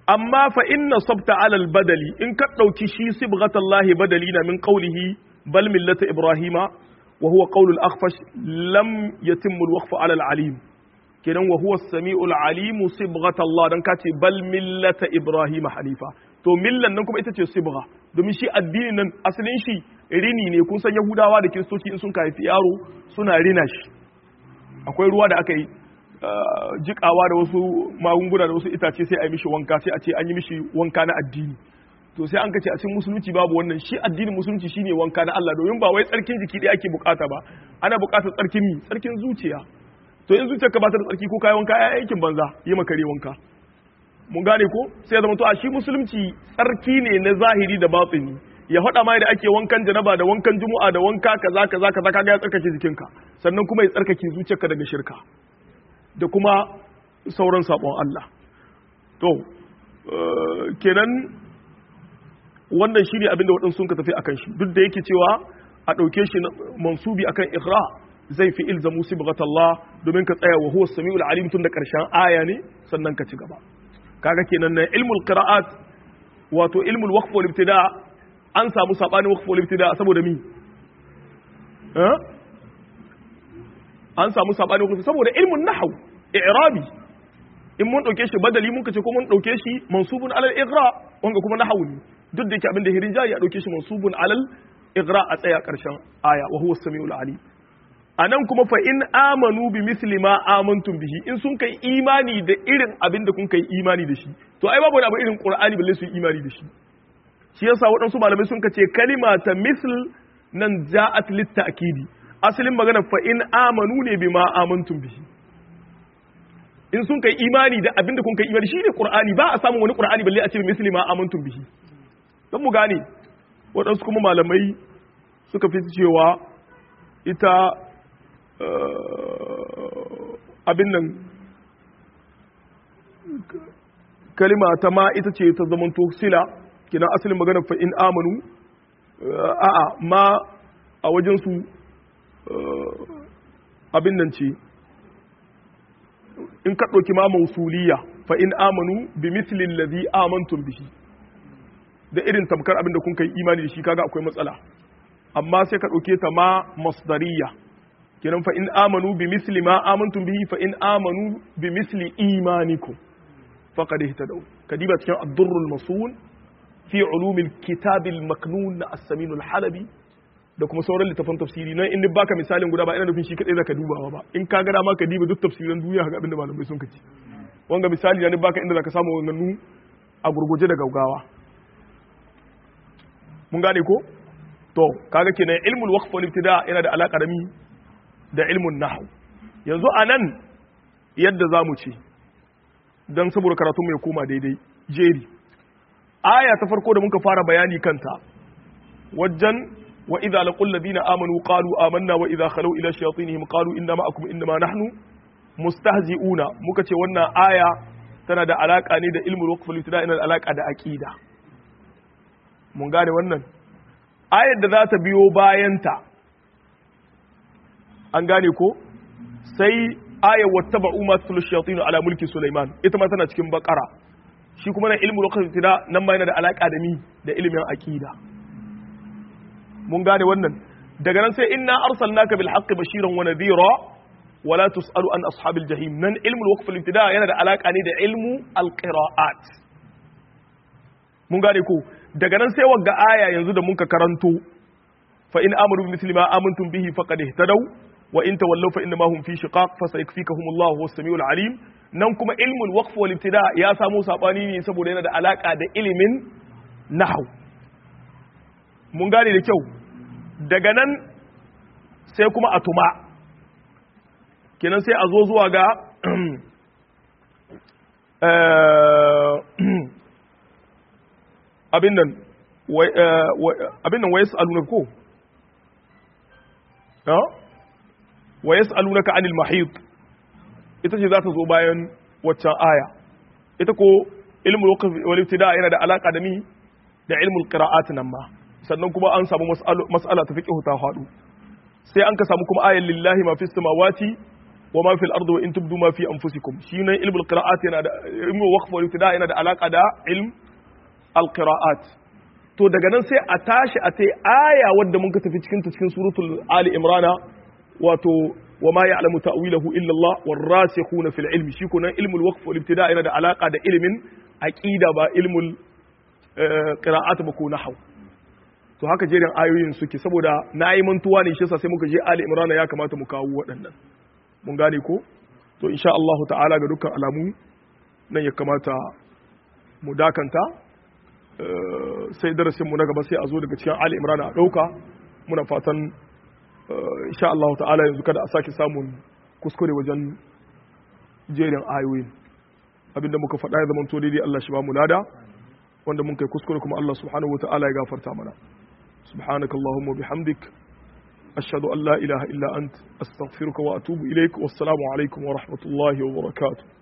amma fa inna sabta alal badali in ka ɗauki shi sibghatallahi badali na min qawlihi bal millata ibrahima wa huwa qawlu al-akhfash lam yatimmu al-waqfu ala al-alim kenan wa huwa as-sami'u al-alim sibghatallah dan kace bal millata ibrahima hanifa to millan nan kuma ita ce sibgha domin shi addinin nan asalin shi rini ne kun san yahudawa da kiristoci in sun haifi yaro suna rina shi akwai ruwa da aka yi jikawa da wasu magunguna da wasu itace sai a yi mishi wanka sai a ce an yi mishi wanka na addini to sai an kace a cikin musulunci babu wannan shi addinin musulunci shine wanka na Allah domin ba wai tsarkin jiki ɗaya ake bukata ba ana bukatar tsarkin mi tsarkin zuciya to in zuciyar ka ba ta da tsarki ko kai wanka ai aikin banza yi maka kare wanka mun gane ko sai ya zama to a shi musulunci tsarki ne na zahiri da batini ya faɗa mai da ake wankan janaba da wankan juma'a da wanka kaza kaza kaza kaga ya tsarkake jikinka sannan kuma ya tsarkake zuciyarka daga shirka da kuma sauran sabon Allah to kenan wannan shi ne abinda waɗansu sun ka tafi akan shi duk da yake cewa a ɗauke shi mansubi akan ikra zai fi ilzamu sibghatallah domin ka tsaya wa huwa samiul alim tun da ƙarshen aya ne sannan ka ci gaba kaga kenan na ilmul qira'at wato ilmul waqf wal ibtida an samu sabanin waqf wal ibtida saboda mi eh an samu sabanin waqf saboda ilmun nahw i'rabi in mun dauke shi badali mun kace ko mun dauke shi mansubun alal igra wanga kuma nahwu ne duk da yake abin da hirin jari a dauke shi mansubun alal igra a tsaya karshen aya wa huwa samiul alim anan kuma fa in amanu bi misli ma amantum bihi in sun kai imani da irin abin da kun kai imani da shi to ai babu abu irin qur'ani balle su yi imani da shi shi yasa waɗansu malamai sun kace kalima ta misl nan ja'at lit ta'kidi asalin magana fa in amanu ne bima amantum bihi in sun kai imani da abin da kun kai imani shi ne qur'ani ba a samun wani qur'ani balle a ce misli ma amantum bihi dan mu gane waɗansu kuma malamai suka fi cewa ita abin nan kalima ta ma ita ce ta zamanto sila kina asalin maganar fa in amanu a'a ma a wajensu abin nan ce in ka ɗauki ma mausuliya fa in amanu bi mislin ladhi amantum bihi da irin tamkar abin da kun kai imani da shi kaga akwai matsala amma sai ka ɗauke ta ma masdariya kenan fa in amanu bi misli ma amantum bihi fa in amanu bi misli imanikum faqad ihtadaw kadiba cikin ad-durrul masun fi ulumil kitabil maknun na as-samin al-halabi da kuma sauran littafan tafsiri nan in baka misalin guda ba ina nufin shi kadai zaka dubawa ba in ka ga dama ka diba duk tafsiran duniya ga abinda malamai sun kace wanga misali ne baka inda zaka samu wannan a gurguje da gaugawa mun gane ko to kaga kenan ilmul waqf wal ibtida yana da alaka da mi da ilmun nahw yanzu anan yadda zamu ce dan saboda karatu mu ya koma daidai jeri aya ta farko da muka fara bayani kanta wajen وإذا لقوا الذين آمنوا قالوا آمنا وإذا خلوا إلى شياطينهم قالوا إنما معكم إنما نحن مستهزئون muka ce wannan aya tana da alaka ne da ilmul waqf al ina da alaka da aqida mun gane wannan ayar da za ta biyo bayanta an gane ko sai ayar wattaba'u ma tul shayatin ala mulki Sulaiman ita ma tana cikin bakara shi kuma na ilmul waqf al nan ma yana da alaka da mi da ilmin aqida mun gane wannan daga nan sai inna arsalnaka bil haqqi bashiran wa nadhira wa la tusalu an ashabil jahim nan ilmu al waqf al ibtida yana da alaka ne da ilmu al qiraat mun gane ko daga nan sai wagga aya yanzu da muka karanto fa in amanu bi misli ma amantum bihi faqad ihtadaw wa in tawallaw fa innama hum fi shiqaq fa sayakfikahum Allah huwa samiul alim nan kuma ilmu al waqf wal ibtida ya samu sabani ne saboda yana da alaka da ilimin nahwu mun gane da kyau daga nan sai kuma a tuma kenan sai a zo zuwa ga abin nan abin nan wayas aluna ko wayas aluna ka anil mahid ita ce za ta zo bayan waccan aya ita ko ilmul wal ibtida yana da alaka da ni da ilmul qira'at nan ma sannan kuma an samu mas'ala ta fiqh ta hadu sai an ka samu kuma ayan lillahi ma fis samawati wa ma fil ardi wa in tubdu ma fi anfusikum shi ne ilmul qira'at yana da ilmul waqf wal ibtida yana da alaka da ilm al qira'at to daga nan sai a tashi a tai aya wadda mun ka tafi cikin ta cikin suratul ali imrana wato wa ma ya'lamu ta'wilahu illa Allah war rasikhuna fil ilmi shi kunan ilmul waqf wal ibtida yana da alaka da ilmin aqida ba ilmul qira'at ba ko nahwu to haka jerin ayoyin suke saboda na yi mantuwa ne shi yasa sai muka je Ali Imran ya kamata mu kawo waɗannan mun gane ko to insha Allah ta'ala ga dukkan alamu nan ya kamata mu dakanta sai darasin mu na gaba sai a zo daga cikin Ali Imran a ɗauka muna fatan insha Allah ta'ala yanzu kada a sake samun kuskure wajen jerin ayoyin abinda muka faɗa ya zama to daidai Allah shi ba mu lada wanda mun kai kuskure kuma Allah subhanahu wa ta'ala ya gafarta mana سبحانك اللهم وبحمدك أشهد أن لا إله إلا أنت أستغفرك وأتوب إليك والسلام عليكم ورحمة الله وبركاته